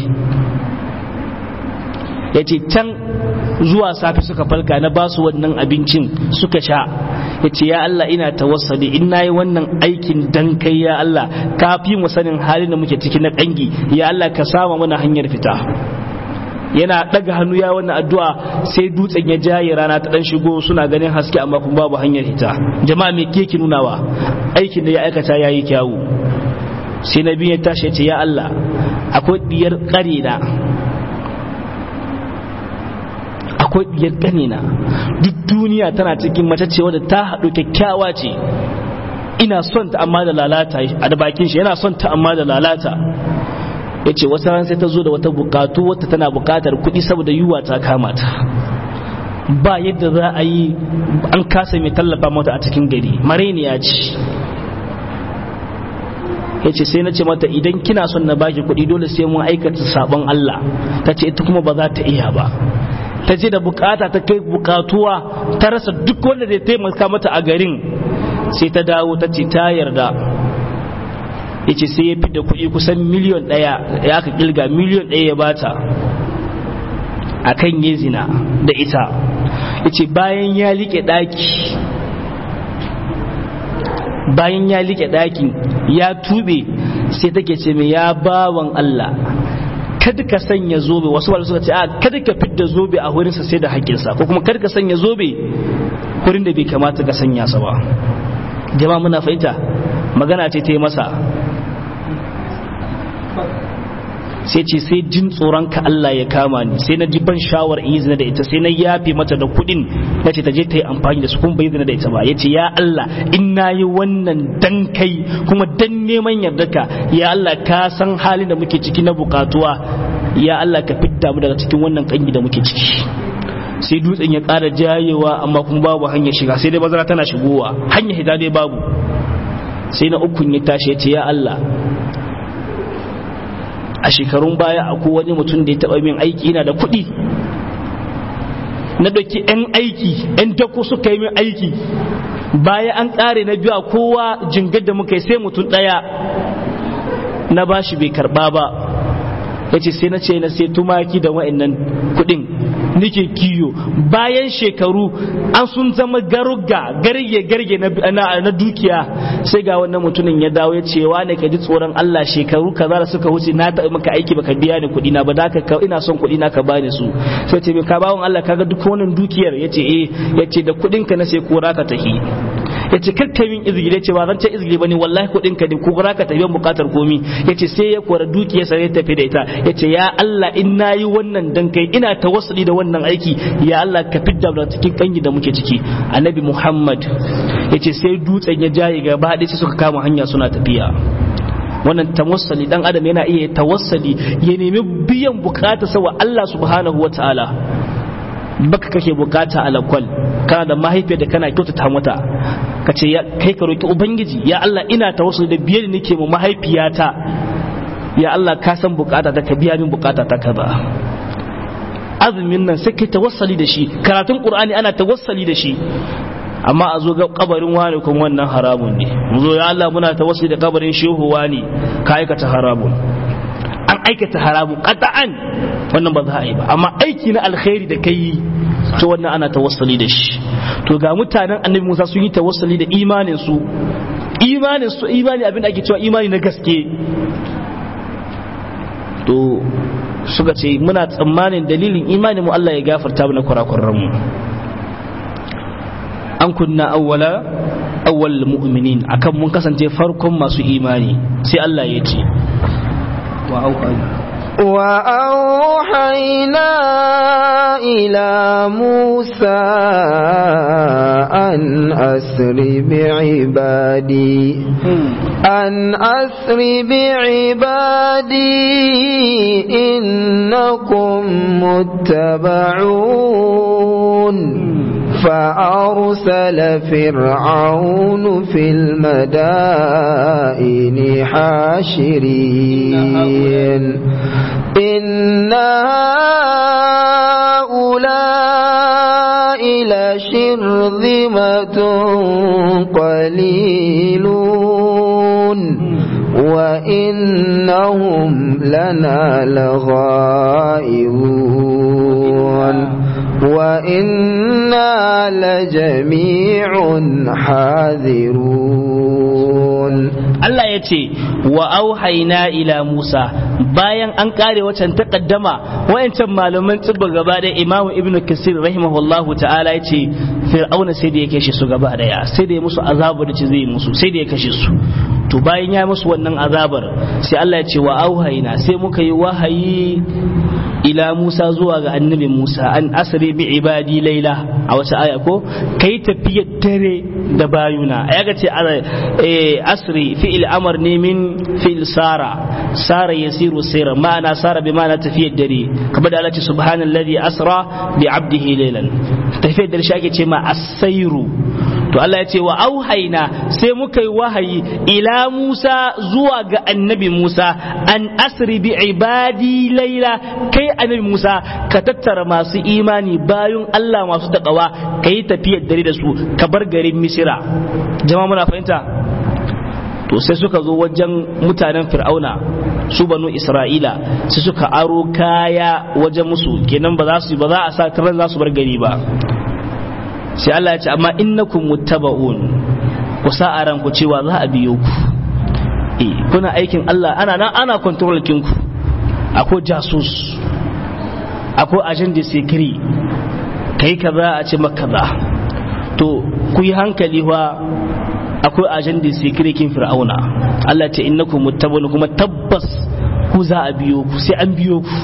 yace can zuwa safe suka falka na ba su wannan abincin suka sha ya ce ya Allah ina tawassali in na yi wannan aikin dan kai ya Allah ka fi mu sanin halin da muke ciki na kangi ya Allah ka sama mana hanyar fita yana daga hannu ya wannan addu'a sai dutsen ya jaye rana ta dan shigo suna ganin haske amma kuma babu hanyar fita jama'a me ke nunawa aikin da ya aikata yayi kyawu sai nabi ya tashi ya ce ya Allah akwai diyar kare na akwai diyar ƙanina duk duniya tana cikin mace ce wadda ta haɗu kyakkyawa ce ina son ta amma da lalata a da bakin shi yana son ta amma da lalata ya ce wata ran sai ta zo da wata bukatu wata tana bukatar kuɗi saboda yiwuwa ta kama ta ba yadda za a yi an kasa mai tallafa mata a cikin gari mareniya ce ya ce sai na ce mata idan kina son na baki kuɗi dole sai mun aikata sabon Allah ta ce ita kuma ba za ta iya ba ta je da bukata ta kai bukatuwa ta rasa duk wanda zai taimaka mata a garin sai ta dawo ta ce ta yarda ya ce sai ya fi da kuɗi kusan miliyon ɗaya ya aka kilga miliyon ɗaya ya bata a kan yi zina da ita ya ce bayan ya liƙe ɗaki bayan ya liƙe ɗakin ya tube sai take ce mai ya bawan Allah kada ka sanya zobe wasu wanda suka ce a kada ka fidda zobe a wurinsa sai da haƙƙinsa ko kuma kada ka sanya zobe wurin da bai kamata ka sanya sa ba jama'a muna fahimta magana ce ta yi masa sai ce sai jin tsoron ka Allah ya kama ni sai na ji ban shawar in yi zina da ita sai na yafe mata da kuɗin na ce ta je ta yi amfani da su kuma bai zina da ita ba ya ce ya Allah in na yi wannan dan kai kuma dan neman yardarka ya Allah ka san halin da muke ciki na bukatuwa ya Allah ka fidda mu daga cikin wannan kangi da muke ciki sai dutsen ya ƙara jayewa amma kuma babu hanyar shiga sai dai bazara tana shigowa hanyar hita dai babu sai na ukun ya tashi ya ce ya Allah a shekarun baya akwai wani mutum da ya taɓa min aiki yana da kuɗi na ɗauki 'yan aiki 'yan dako suka yi min aiki baya an ƙare na biyu a kowa jingar da muka yi sai mutum ɗaya na bashi bai karɓa ba ya ce sai na ce na sai tumaki da wa'annan kuɗin nike kiyo bayan shekaru an sun zama garuga garge garge na dukiya sai ga wannan mutumin ya dawo ya ce wane ka ji tsoron Allah shekaru kaza da suka wuce na taɓa maka aiki baka biya ni kuɗi na ba da ka ina son kuɗi na ka bani su sai ce ka bawon Allah kaga duk wannan dukiyar yace eh yace da kuɗin ka na sai kora ka tahi yace kakka min izgili yace ba zan ce izgili bane wallahi kuɗin ka ne ko kora ka tafi bukatar komi yace sai ya kora dukiyar sa ya tafi da ita yace ya Allah in nayi wannan dan kai ina tawassuli da wannan aiki ya Allah ka fidda da cikin kangi da muke ciki annabi Muhammad yace sai dutsen ya jaye gaba ɗaya sai suka kama hanya suna tafiya wannan tawassali dan adam yana iya tawassali ya nemi biyan bukata sawa Allah subhanahu wataala baka kake bukata alakwal kana da mahaifiyar da kana kyautata mata ka ce kai ka roki ubangiji ya Allah ina tawassuli da biyar da nake mu mahaifiyata ya Allah ka san bukata ta ka biya min bukata ta kaza azumin nan sai kai tawassali da shi karatun qur'ani ana tawassali da shi amma a zo ga kabarin wani kuma wannan haramun ne mu zo ya Allah muna tawassuli da kabarin shehu wani ka aikata haramun an aikata haramun qata'an wannan ba za a yi ba amma aiki na alkhairi da kai to wannan ana tawassali da shi to ga mutanen annabi Musa sun yi tawassali da imanin su imanin su imani abin da ake cewa imani na gaske to suka ce muna tsammanin dalilin imanin mu Allah ya gafarta mana kurakuran mu an kunna awwala awwal mu'minin akan mun kasance farkon masu imani sai Allah ya ce wa وأوحينا إلى موسى أن أسر بعبادي أن أسر بعبادي إنكم متبعون فأرسل فرعون في المدائن حاشرين إن هؤلاء لشرذمة قليلون وإنهم لنا لغائبون وإنا لجميع حاذرون Allah ya ce wa auhaina ila Musa bayan an kare wacan takaddama wayancan malaman tsibba gaba da Imam Ibn Kasir rahimahullahu ta'ala ya ce Fir'auna sai da ya kashe su gaba daya sai da ya musu azabu da ce zai musu sai da ya kashe su to bayan ya musu wannan azabar sai Allah ya ce wa auhaina sai muka yi wahayi ila Musa zuwa ga annabi Musa an asri bi ibadi laila a wata aya ko kai tafiyar dare da bayuna ya ga ce asri fi'il amr ne min fi'il sara sara yasiru sayra ma'ana sara bi ma'ana tafiyar dare kamar da Allah ce subhanallazi asra bi abdihi laylan tafiyar dare shi ake ce ma as-sayru to Allah ya ce wa auhaina sai muka yi wahayi ila Musa zuwa ga annabi Musa an asri bi ibadi laila kai annabi Musa ka tattara masu imani bayan Allah masu takawa ka yi tafiyar dare da su ka bar garin Misira jama'a muna fahimta to sai suka zo wajen mutanen Fir'auna su banu Isra'ila sai suka aro kaya wajen musu kenan ba za su ba za a sa karan za su bar gari ba sai Allah ya ce amma innakum muttaba'un ku sa a ranku cewa za a biyo ku eh kuna aikin Allah ana nan ana control kin ku akwai jasus akwai agent de secret kai kaza a ce maka kaza to ku yi hankali wa akwai agent de secret kin fir'auna Allah ya ce innakum muttaba'un kuma tabbas ku ku za a biyo ku sai an biyo ku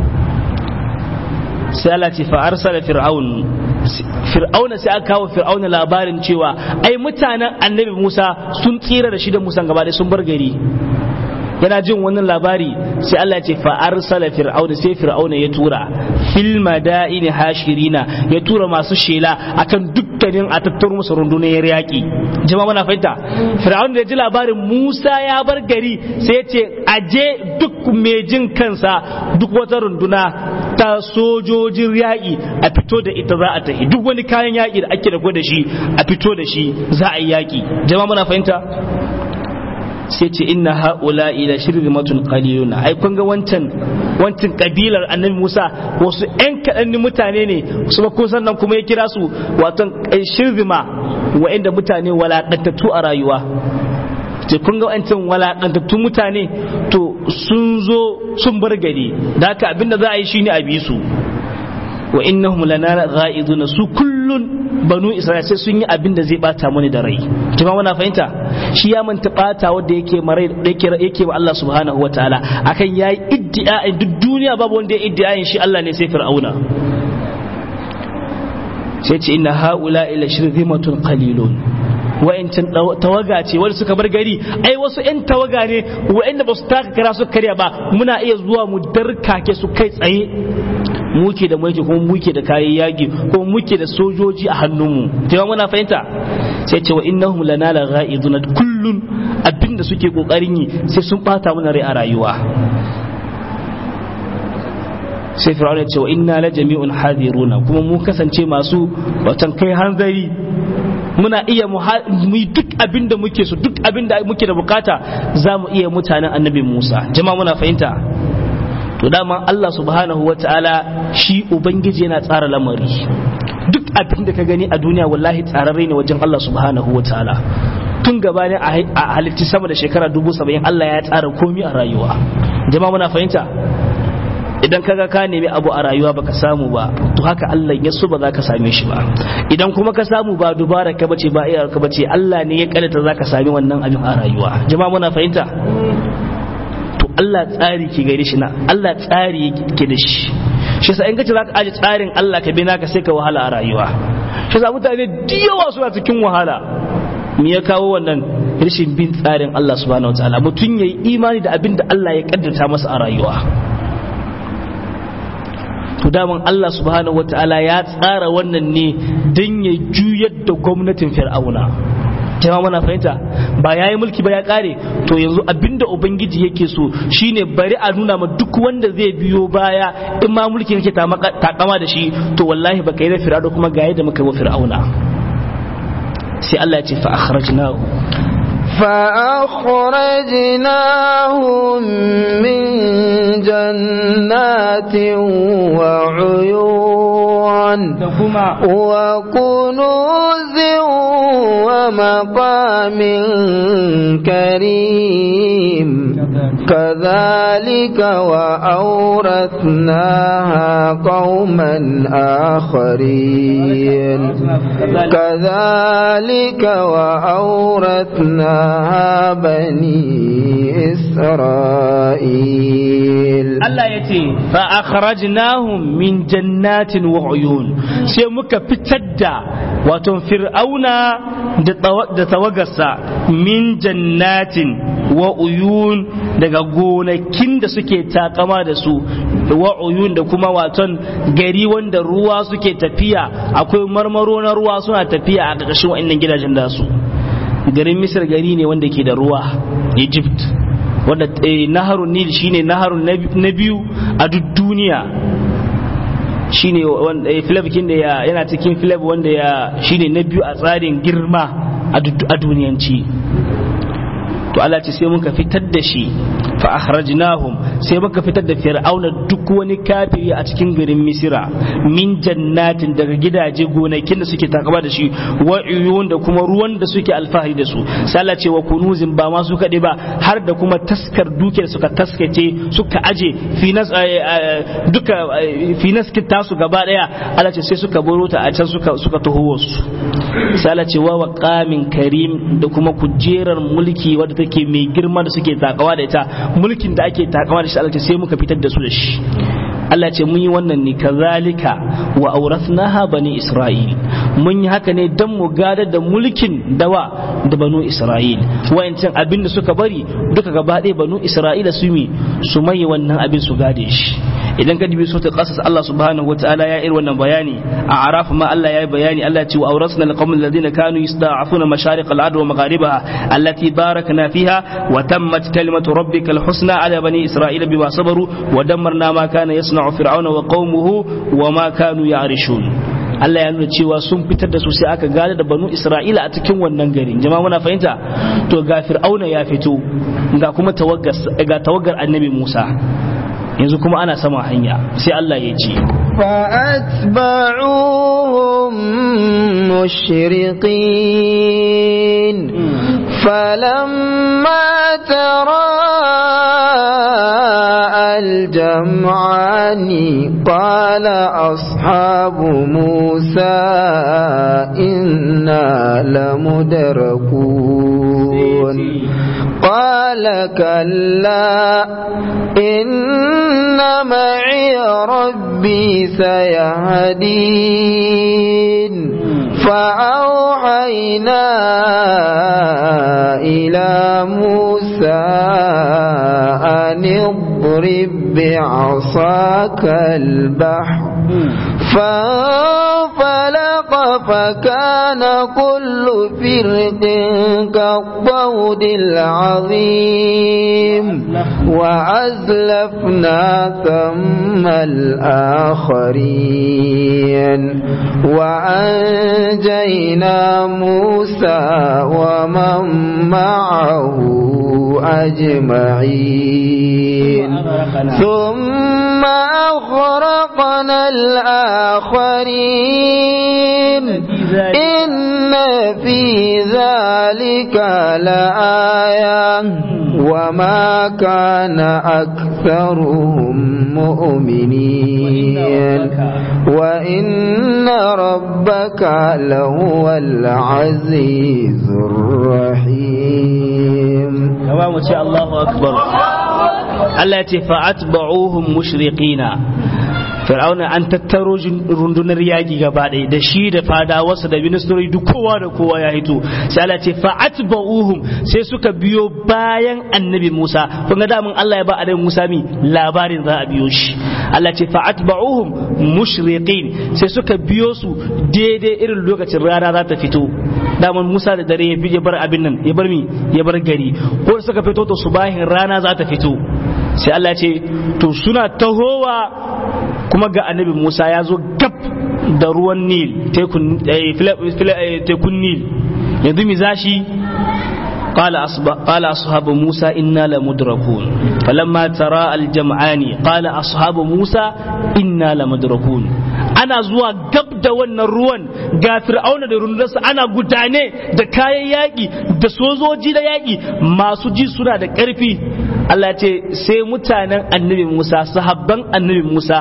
sai Allah ce fa arsala fir'aun fir'auna sai aka kawo fir'auna labarin cewa ai mutanen annabi Musa sun tsira da shi da Musa gaba sun bar gari yana jin wannan labari sai Allah ya ce fa arsala fir'auna sai fir'auna ya tura fil madaini hashirina ya tura masu shela akan dukkanin a tattaro musu rundunar yaƙi jama'a muna fahimta fir'auna da ya ji labarin Musa ya bar gari sai ya ce aje duk mai jin kansa duk wata runduna ta sojojin yaƙi a fito da ita za a tafi duk wani kayan yaƙi da ake da da shi a fito da shi za a yi yaƙi jama'a muna fahimta sai ce inna haula ila shirmatun qaliluna ai kun ga wancan wancan kabilar annabi Musa wasu ƴan kaɗan mutane ne su ba kun sannan kuma ya kira su wato shirma wa'inda mutane walaƙantattu a rayuwa ce kun ga wancan walaƙantattun mutane to sun zo sun bar gari da haka abinda za a yi shine a bi su wa innahum lana ghaiduna su kullun banu isra'il sai sun yi abin da zai bata mani da rai jama muna fahimta shi ya manta bata wanda yake marai yake yake wa Allah subhanahu wataala akan yayi iddia duk duniya babu wanda ya iddia shi Allah ne sai fir'auna sai ce inna haula ila shirzimatun qalilun wa'ancin tawaga ce wanda suka bar gari ai wasu 'yan tawaga ne wa'anda ba su taka kara su karya ba muna iya zuwa mu darkake su kai tsaye muke da mulki kuma muke da kayan yaki kuma muke da sojoji a hannunmu jama muna fahimta sai ce wa innahum lana la ghaizuna kullun abinda suke kokarin yi sai sun bata mana rai a rayuwa sai fir'auna ya ce wa inna la jami'un hadiruna kuma mu kasance masu watan kai hanzari muna iya mu yi duk abin da muke so duk abin da muke da bukata za mu iya mutanen annabi Musa jama muna fahimta to dama Allah subhanahu wa ta'ala shi ubangiji yana tsara lamari duk abin da ka gani a duniya wallahi tsararre ne wajen Allah subhanahu wa ta'ala tun gabanin a halitti sama da shekara dubu saba'in Allah ya tsara komi a rayuwa jama muna fahimta idan kaga ka nemi abu a rayuwa baka samu ba to haka Allah ya so ba za ka same shi ba idan kuma ka samu ba dubara ka bace ba iya ka bace Allah ne ya kalata za ka sami wannan abin a rayuwa jama'a muna fahimta to Allah tsari ke gare shi na Allah tsari ke da shi shi sa in kace za ka aje tsarin Allah ka bi naka sai ka wahala a rayuwa shi sa mutane da yawa suna cikin wahala me ya kawo wannan rashin bin tsarin Allah subhanahu wataala mutum yayi imani da abin da Allah ya kaddata masa a rayuwa to daman Allah subhanahu wataala ya tsara wannan ne don ya juyar da gwamnatin fir'auna jama mana fahimta ba ya yi mulki ba ya kare to yanzu abinda ubangiji yake so shine bari a nuna ma duk wanda zai biyo baya in ma mulki kake takama da shi to wallahi baka yi da fir'auna kuma ga yadda muka yi wa fir'auna sai Allah ya ce fa akhrajnahu فأخرجناهم من جنات وعيون وكنوز ومقام كريم كذلك وأورثناها قوما آخرين كذلك وأورثناها بني إسرائيل Allah ya ce fa'akharajnahum min jannatin wa uyun sai muka fitar da wato fir'auna da tawagarsa min jannatin wa uyun daga gonakin da suke takama da su wa uyun da kuma waton gari wanda ruwa suke tafiya akwai marmaro na ruwa suna tafiya a ƙarƙashin wa'annan gidajen da su garin misir gari ne wanda ke da ruwa egypt wanda naharun nil shine naharun na biyu a duk duniya shine filab kin da yana cikin filab wanda ya shine na biyu a tsarin girma a duniyanci to Allah ce sai muka fitar da shi fa akhrajnahum sai muka fitar da fir'auna duk wani kafiri a cikin garin misira min jannatin daga gidaje gonakin da suke takaba da shi wa uyun da kuma ruwan da suke alfahari da su sai Allah ce wa kunuzin ba ma su kaɗai ba har da kuma taskar dukiyar suka taskace suka aje finas duka finas tasu gaba daya Allah ce sai suka baro ta a can suka suka taho wasu sai Allah ce wa waqamin karim da kuma kujerar mulki wadda take mai girma da suke takawa da ita mulkin da ake takama da shi Allah sai muka fitar da su da shi Allah ce mun yi wannan ne kazalika wa aurathnaha bani Isra'il mun yi haka ne dan mu gadar da mulkin dawa da banu Isra'il wayancan abin da suka bari duka gaba ɗaya banu Isra'ila su mi su mai wannan abin su gade shi idan ka dubi suratul qasas Allah subhanahu wataala ya yi wannan bayani a araf ma Allah ya yi bayani Allah ya ce wa awrasna alqawmal ladina kanu yasta'afuna mashariq al-ard wa magharibaha allati barakna fiha wa tammat kalimatu rabbika al-husna ala bani isra'ila bima sabaru wa dammarna ma kana yasna'u fir'auna wa qaumuhu wa ma kanu ya'rishun Allah ya nuna cewa sun fitar da su sai aka gane da banu Isra'ila a cikin wannan garin jama'a muna fahimta to ga fir'auna ya fito ga kuma tawaggar ga tawaggar annabi Musa yanzu kuma ana sama hanya sai Allah ya ce فأتبعوهم مشرقين فلما ترى الجمعان قال أصحاب موسى إنا لمدركون قال كلا إن معي ربي سيهدين فأوحينا إلى موسى أن اضرب بعصاك البحر فانفلق فكان كل فرق كالطود العظيم وأزلفنا ثم الآخرين وأنجينا موسى ومن معه أجمعين ثم أغرقنا الآخرين إن في ذلك لآية وما كان أكثرهم مؤمنين وإن ربك لهو العزيز الرحيم kama mu ce Allahu akbar Allah ya ce fa'atba'uhum mushriqina Fir'auna an tattaro rundunar yaki gaba ɗaya da shi da fadawarsa da ministori duk kowa da kowa ya hito sai Allah ce fa'atba'uhum sai suka biyo bayan annabi Musa kun ga damun Allah ya ba annabi Musa mi labarin za a biyo shi Allah ce fa'atba'uhum mushriqin sai suka biyo su daidai irin lokacin rana za ta fito daman Musa da dare ya bar abin nan ya bar mi ya bar gari ko suka fito to subahin rana za ta fito sai Allah ce to suna tahowa kuma ga annabi Musa ya zo gab da ruwan Nil tekun Nil yanzu mi zashi قال أصب... قال أصحاب موسى إنا لمدركون فلما ترى الجمعان قال أصحاب موسى إنا لمدركون ana zuwa gab da wannan ruwan ga fir'auna da rundunarsa ana gudane da kayan yaƙi da sojoji da yaƙi masu ji suna da ƙarfi Allah ce sai mutanen annabi Musa sahabban annabi Musa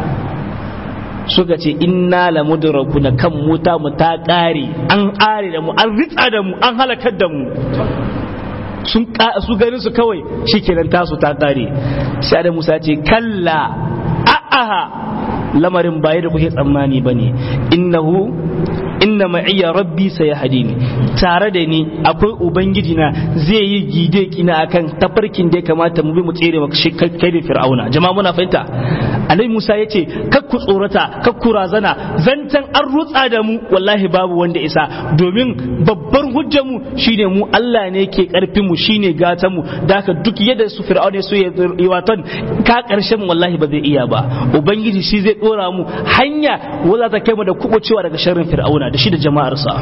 suka ce inna la mudrakuna kan muta mu ta ƙare an ƙare da mu an ritsa da mu an halakar da mu sun su ganin su kawai shikenan tasu ta ƙare sai da Musa ce kalla a'aha lamarin baya da kuke tsammani bane innahu inna ma'iyya rabbi sayahdini tare da ni akwai ubangiji na zai yi gide kina akan tafarkin da ya kamata mu bi mu tsere maka kai da fir'auna jama'a muna fahimta annabi Musa yace kak ku tsorata kak ku razana zantan an rutsa da mu wallahi babu wanda isa domin babbar hujjar mu shine mu Allah ne ke karfin mu shine gatan mu daka duk yadda su fir'auna so ya yi watan ka karshen wallahi ba zai iya ba ubangiji shi zai dora mu hanya wanda ta kai mu da kubucewa daga sharrin fir'auna da shi da jama'arsa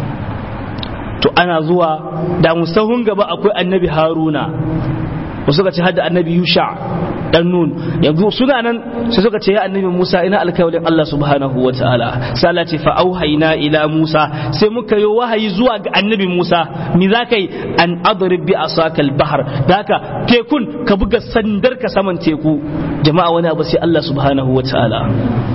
to ana zuwa da musahun gaba akwai annabi haruna wasu suka ce hada annabi yusha dan nun yanzu suna nan sai suka ce ya annabi musa ina alkawalin allah subhanahu wa ta'ala sai allah ce fa auhayna ila musa sai muka yi wahayi zuwa ga annabi musa mi za ka yi an adrib bi asaka al-bahr da haka tekun ka buga sandar ka saman teku jama'a wani abu sai allah subhanahu wa ta'ala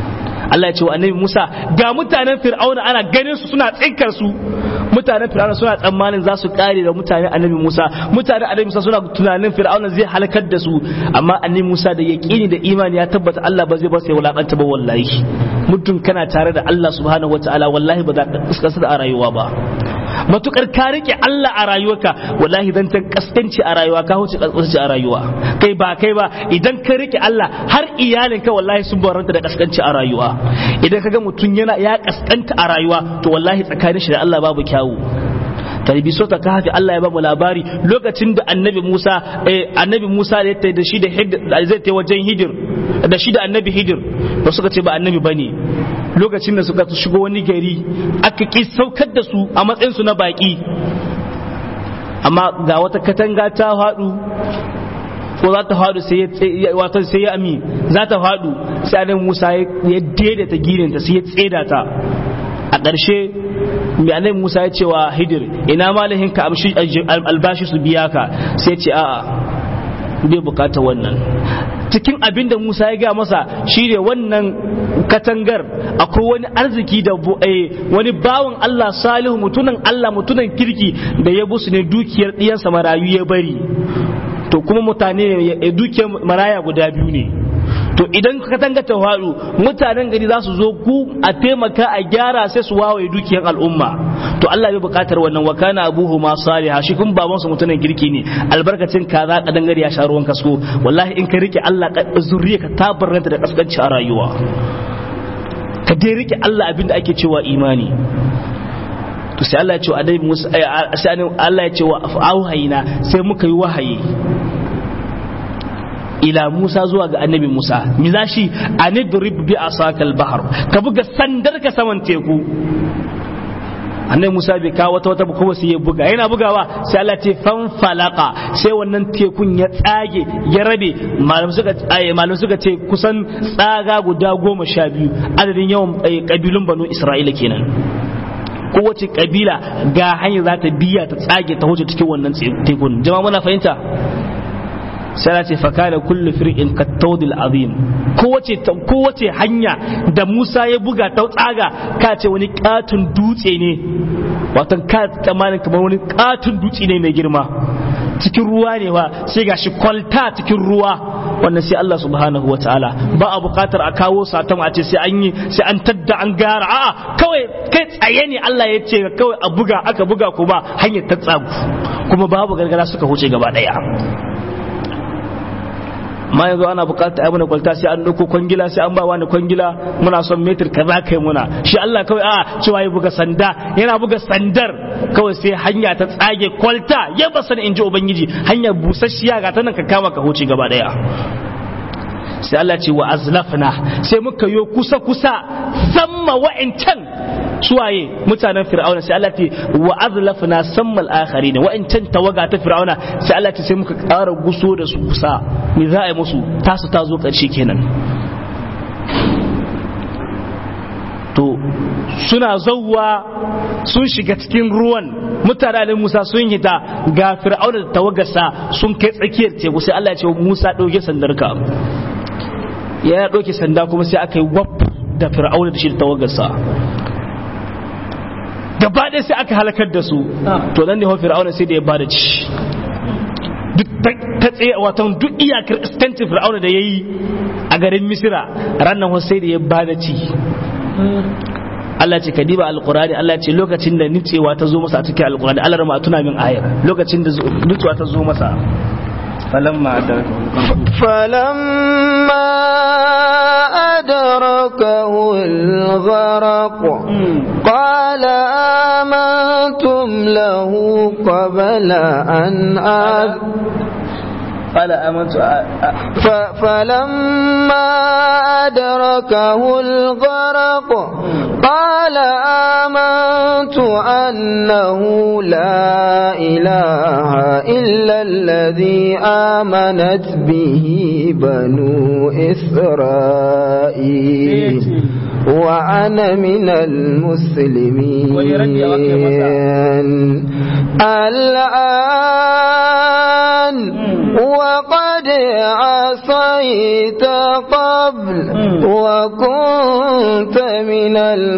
Allah ya ce wa annabi Musa ga mutanen Fir'auna ana ganin su suna tsinkar su mutanen Fir'auna suna tsammanin za su kare da mutanen annabi Musa mutanen annabi Musa suna tunanin Fir'auna zai halakar da su amma annabi Musa da yaqini da imani ya tabbata Allah ba zai ba sai wulakanta ba wallahi mutum kana tare da Allah subhanahu wataala wallahi ba za ka kaskasa a rayuwa ba matukar ka rike Allah a rayuwarka wallahi dan ta kaskanci a rayuwa ka huce kaskanci a rayuwa kai ba kai ba idan ka rike Allah har iyalinka wallahi sun baranta da kaskanci a rayuwa idan kaga mutum yana ya kaskanta a rayuwa to wallahi tsakanin shi da Allah babu kyawu tarbi so ta kafi Allah ya ba mu labari lokacin da annabi Musa annabi Musa da ya da shi da zai ta wajen hidir da shi da annabi hidir ba suka ce ba annabi bane lokacin da suka shigo wani gari aka ki saukar da su a matsayin su na baki amma ga wata katanga ta faɗu ko za ta faɗu sai ya wato sai ya ami za ta faɗu sai annabi Musa ya daidaita girinta sai ya tseda ta a ƙarshe mai annabi Musa ya ce wa Hidir ina malahin ka albashi su biya ka sai ce a'a bai bukata wannan cikin abin da Musa ya gaya masa shi ne wannan katangar akwai wani arziki da wani bawan Allah salihu mutunan Allah mutunan kirki da ya busu ne dukiyar ɗiyansa marayu ya bari to kuma mutane dukiyar maraya guda biyu ne to idan ka tanga ta faɗu mutanen gari za su zo ku a taimaka a gyara sai su wawaye dukiyar al'umma to Allah bai buƙatar wannan wa kana abuhu ma salih shi kun baban su mutumin kirki ne albarkacin kaza kadan gari ya sha ruwan kasko wallahi in ka rike Allah zuriya ka tabarranta da kaskanci a rayuwa ka dai rike Allah abinda ake cewa imani to sai Allah ya ce wa annabi Musa sai Allah ya ce wa auhayina sai muka yi wahayi ila Musa zuwa ga annabi Musa mi za shi anidrib bi asakal bahar ka buga sandar ka saman teku annabi Musa bai kawo wata wata kuma sai ya buga yana bugawa sai Allah ce fanfalaka sai wannan tekun ya tsage ya rabe malam suka malam suka ce kusan tsaga guda goma sha biyu adadin yawan kabilun banu Isra'ila kenan kowace kabila ga hanyar za ta biya ta tsage ta wuce cikin wannan tekun jama'a muna fahimta sai ce fakana kullu fir'in kattawdil azim kowace kowace hanya da Musa ya buga ta tsaga ka ce wani katun dutse ne wato ka tsammanin kamar wani katun dutse ne mai girma cikin ruwa ne ba sai gashi kwalta cikin ruwa wannan sai Allah subhanahu wa ta'ala ba a bukatar a kawo satan a ce sai an yi sai an tadda an gara a'a kawai kai tsaye ne Allah ya ce kawai a buga aka buga kuma hanyar ta tsagu kuma babu gargara suka huce gaba daya ma yanzu ana bukata ai muna kwalta sai an dauko kwangila sai an ba wani kwangila muna son metir kaza kai muna shi Allah kawai a cewa ya buga sanda yana buga sandar kawai sai hanya ta tsage kwalta ya ba sani in ji ubangiji hanyar busasshiya ga ta nan ka kama ka huce gaba daya sai Allah ce wa azlafna sai muka yo kusa kusa samma wa'incan suwaye mutanen fir'auna sai Allah ce wa azlafna sammal akharin wa'incan tawaga ta fir'auna sai Allah ce sai muka ƙara guso da su kusa me za a yi musu tasu ta zo ƙarshe kenan to suna zauwa sun shiga cikin ruwan mutanen Musa sun hita ga fir'auna da tawagarsa sun kai tsakiyar teku sai Allah ya ce Musa ɗauke sandarka ya ɗauke sanda kuma sai aka yi wap da fir'auna da shi da tawagarsa gaba ɗaya sai aka halakar da su to nan ne hau fir'auna sai da ya bada ci duk ta tsaye watan duk iyakar iskancin fir'auna da ya yi a garin misira ranar sai da ya bada ci Allah ce ka diba alqurani Allah ce lokacin da nitsewa ta zo masa a cikin alqurani Allah rama tuna min ayar lokacin da nitsewa ta zo masa فلما أدركه فلما أدركه الغرق قال آمنتم له قبل أن آذ قال آمنت فلما أدركه الغرق قال آمنت أنه لا إله إلا الذي آمنت به بنو إسرائيل وأنا من المسلمين الآن وقد عصيت قبل وكنت من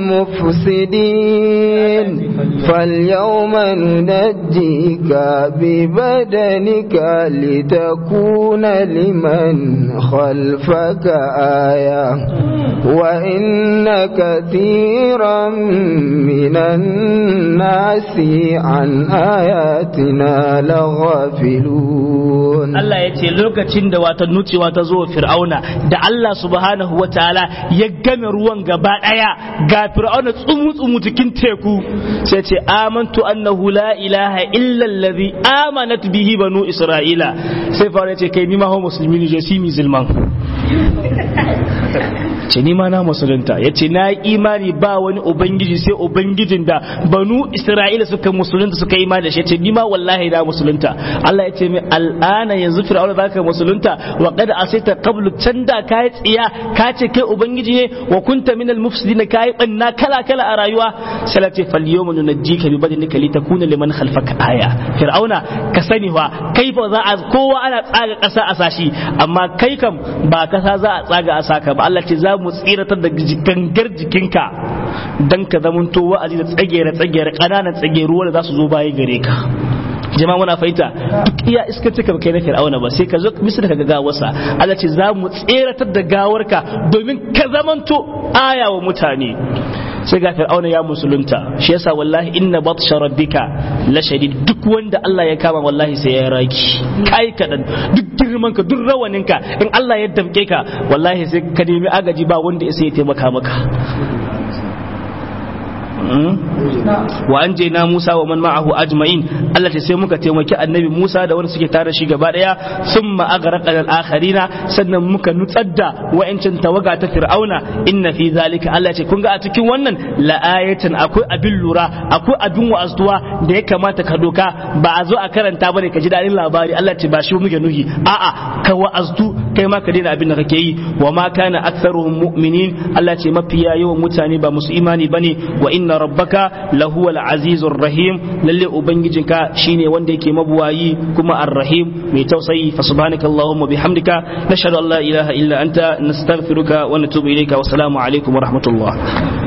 المفسدين فاليوم ننجيك ببدنك لتكون لمن خلفك آية وإن كثيرا من الناس عن آياتنا لغافلون Allah ya ce lokacin da wata nucewa ta zo fir'auna da Allah subhanahu wa ta'ala ya game ruwan gaba daya ga fir'auna tsumu tsumu cikin teku sai ce amantu annahu la ilaha illa allazi amanat bihi banu isra'ila sai fara ya ce kai ni ma ho musulmi ne je si musulman ce ni ma na musulunta ya ce na yi imani ba wani ubangiji sai ubangijin da banu isra'ila suka musulunta suka yi imani da shi ya ce ni ma wallahi na musulunta Allah ya ce mai al'ana yanzu fir'auna zaka musulunta wa qad asita qablu can da kai tsiya ka ce kai ubangiji ne wa kunta minal mufsidin kai banna kala kala a rayuwa sai la ce fal yawma nunajjika bi badanika litakuna liman khalfaka aya fir'auna ka sani wa kai fa za a kowa ana tsaga kasa a sashi amma kai kam ba kasa za a tsaga a saka ba Allah ce za mu tsiratar da gangar jikinka dan ka zamanto wa'azi da tsagere tsagere ƙananan tsageru wanda za su zo baya gare ka jama'a muna fahimta duk iya iska cika kai na fir'auna ba sai ka zo misali ka ga gawarsa Allah ce za mu tseratar da gawarka domin ka zamanto aya wa mutane sai ga fir'auna ya musulunta shi yasa wallahi inna batsha rabbika la shadid duk wanda Allah ya kama wallahi sai ya raki kai kadan duk girman ka duk rawanin ka in Allah ya damke ka wallahi sai ka nemi agaji ba wanda sai ya taimaka maka wa an je na Musa wa man ma'ahu ajma'in Allah ta sai muka taimaki annabi Musa da wanda suke tare shi gaba daya summa aghraqna al-akharina sannan muka nutsar da wa'ancin tawaga ta Fir'auna inna fi zalika Allah ce kun ga a cikin wannan la ayatan akwai abin lura akwai abin wa'azuwa da ya kamata ka doka ba a zo a karanta bane ka ji dadin labari Allah ce ba shi muke nuhi a'a ka wa'aztu kai ma ka daina abin da kake yi wa ma kana aktharuhum mu'minin Allah ce mafiya yawan mutane ba musu imani bane wa inna rabbaka lahuwa al-azizur rahim lalle ubangijinka shine wanda yake mabuwayi kuma ar-rahim mai tausayi fa subhanaka allahumma bihamdika nashhadu an la ilaha illa anta nastaghfiruka wa natubu ilayka wa assalamu alaikum wa rahmatullah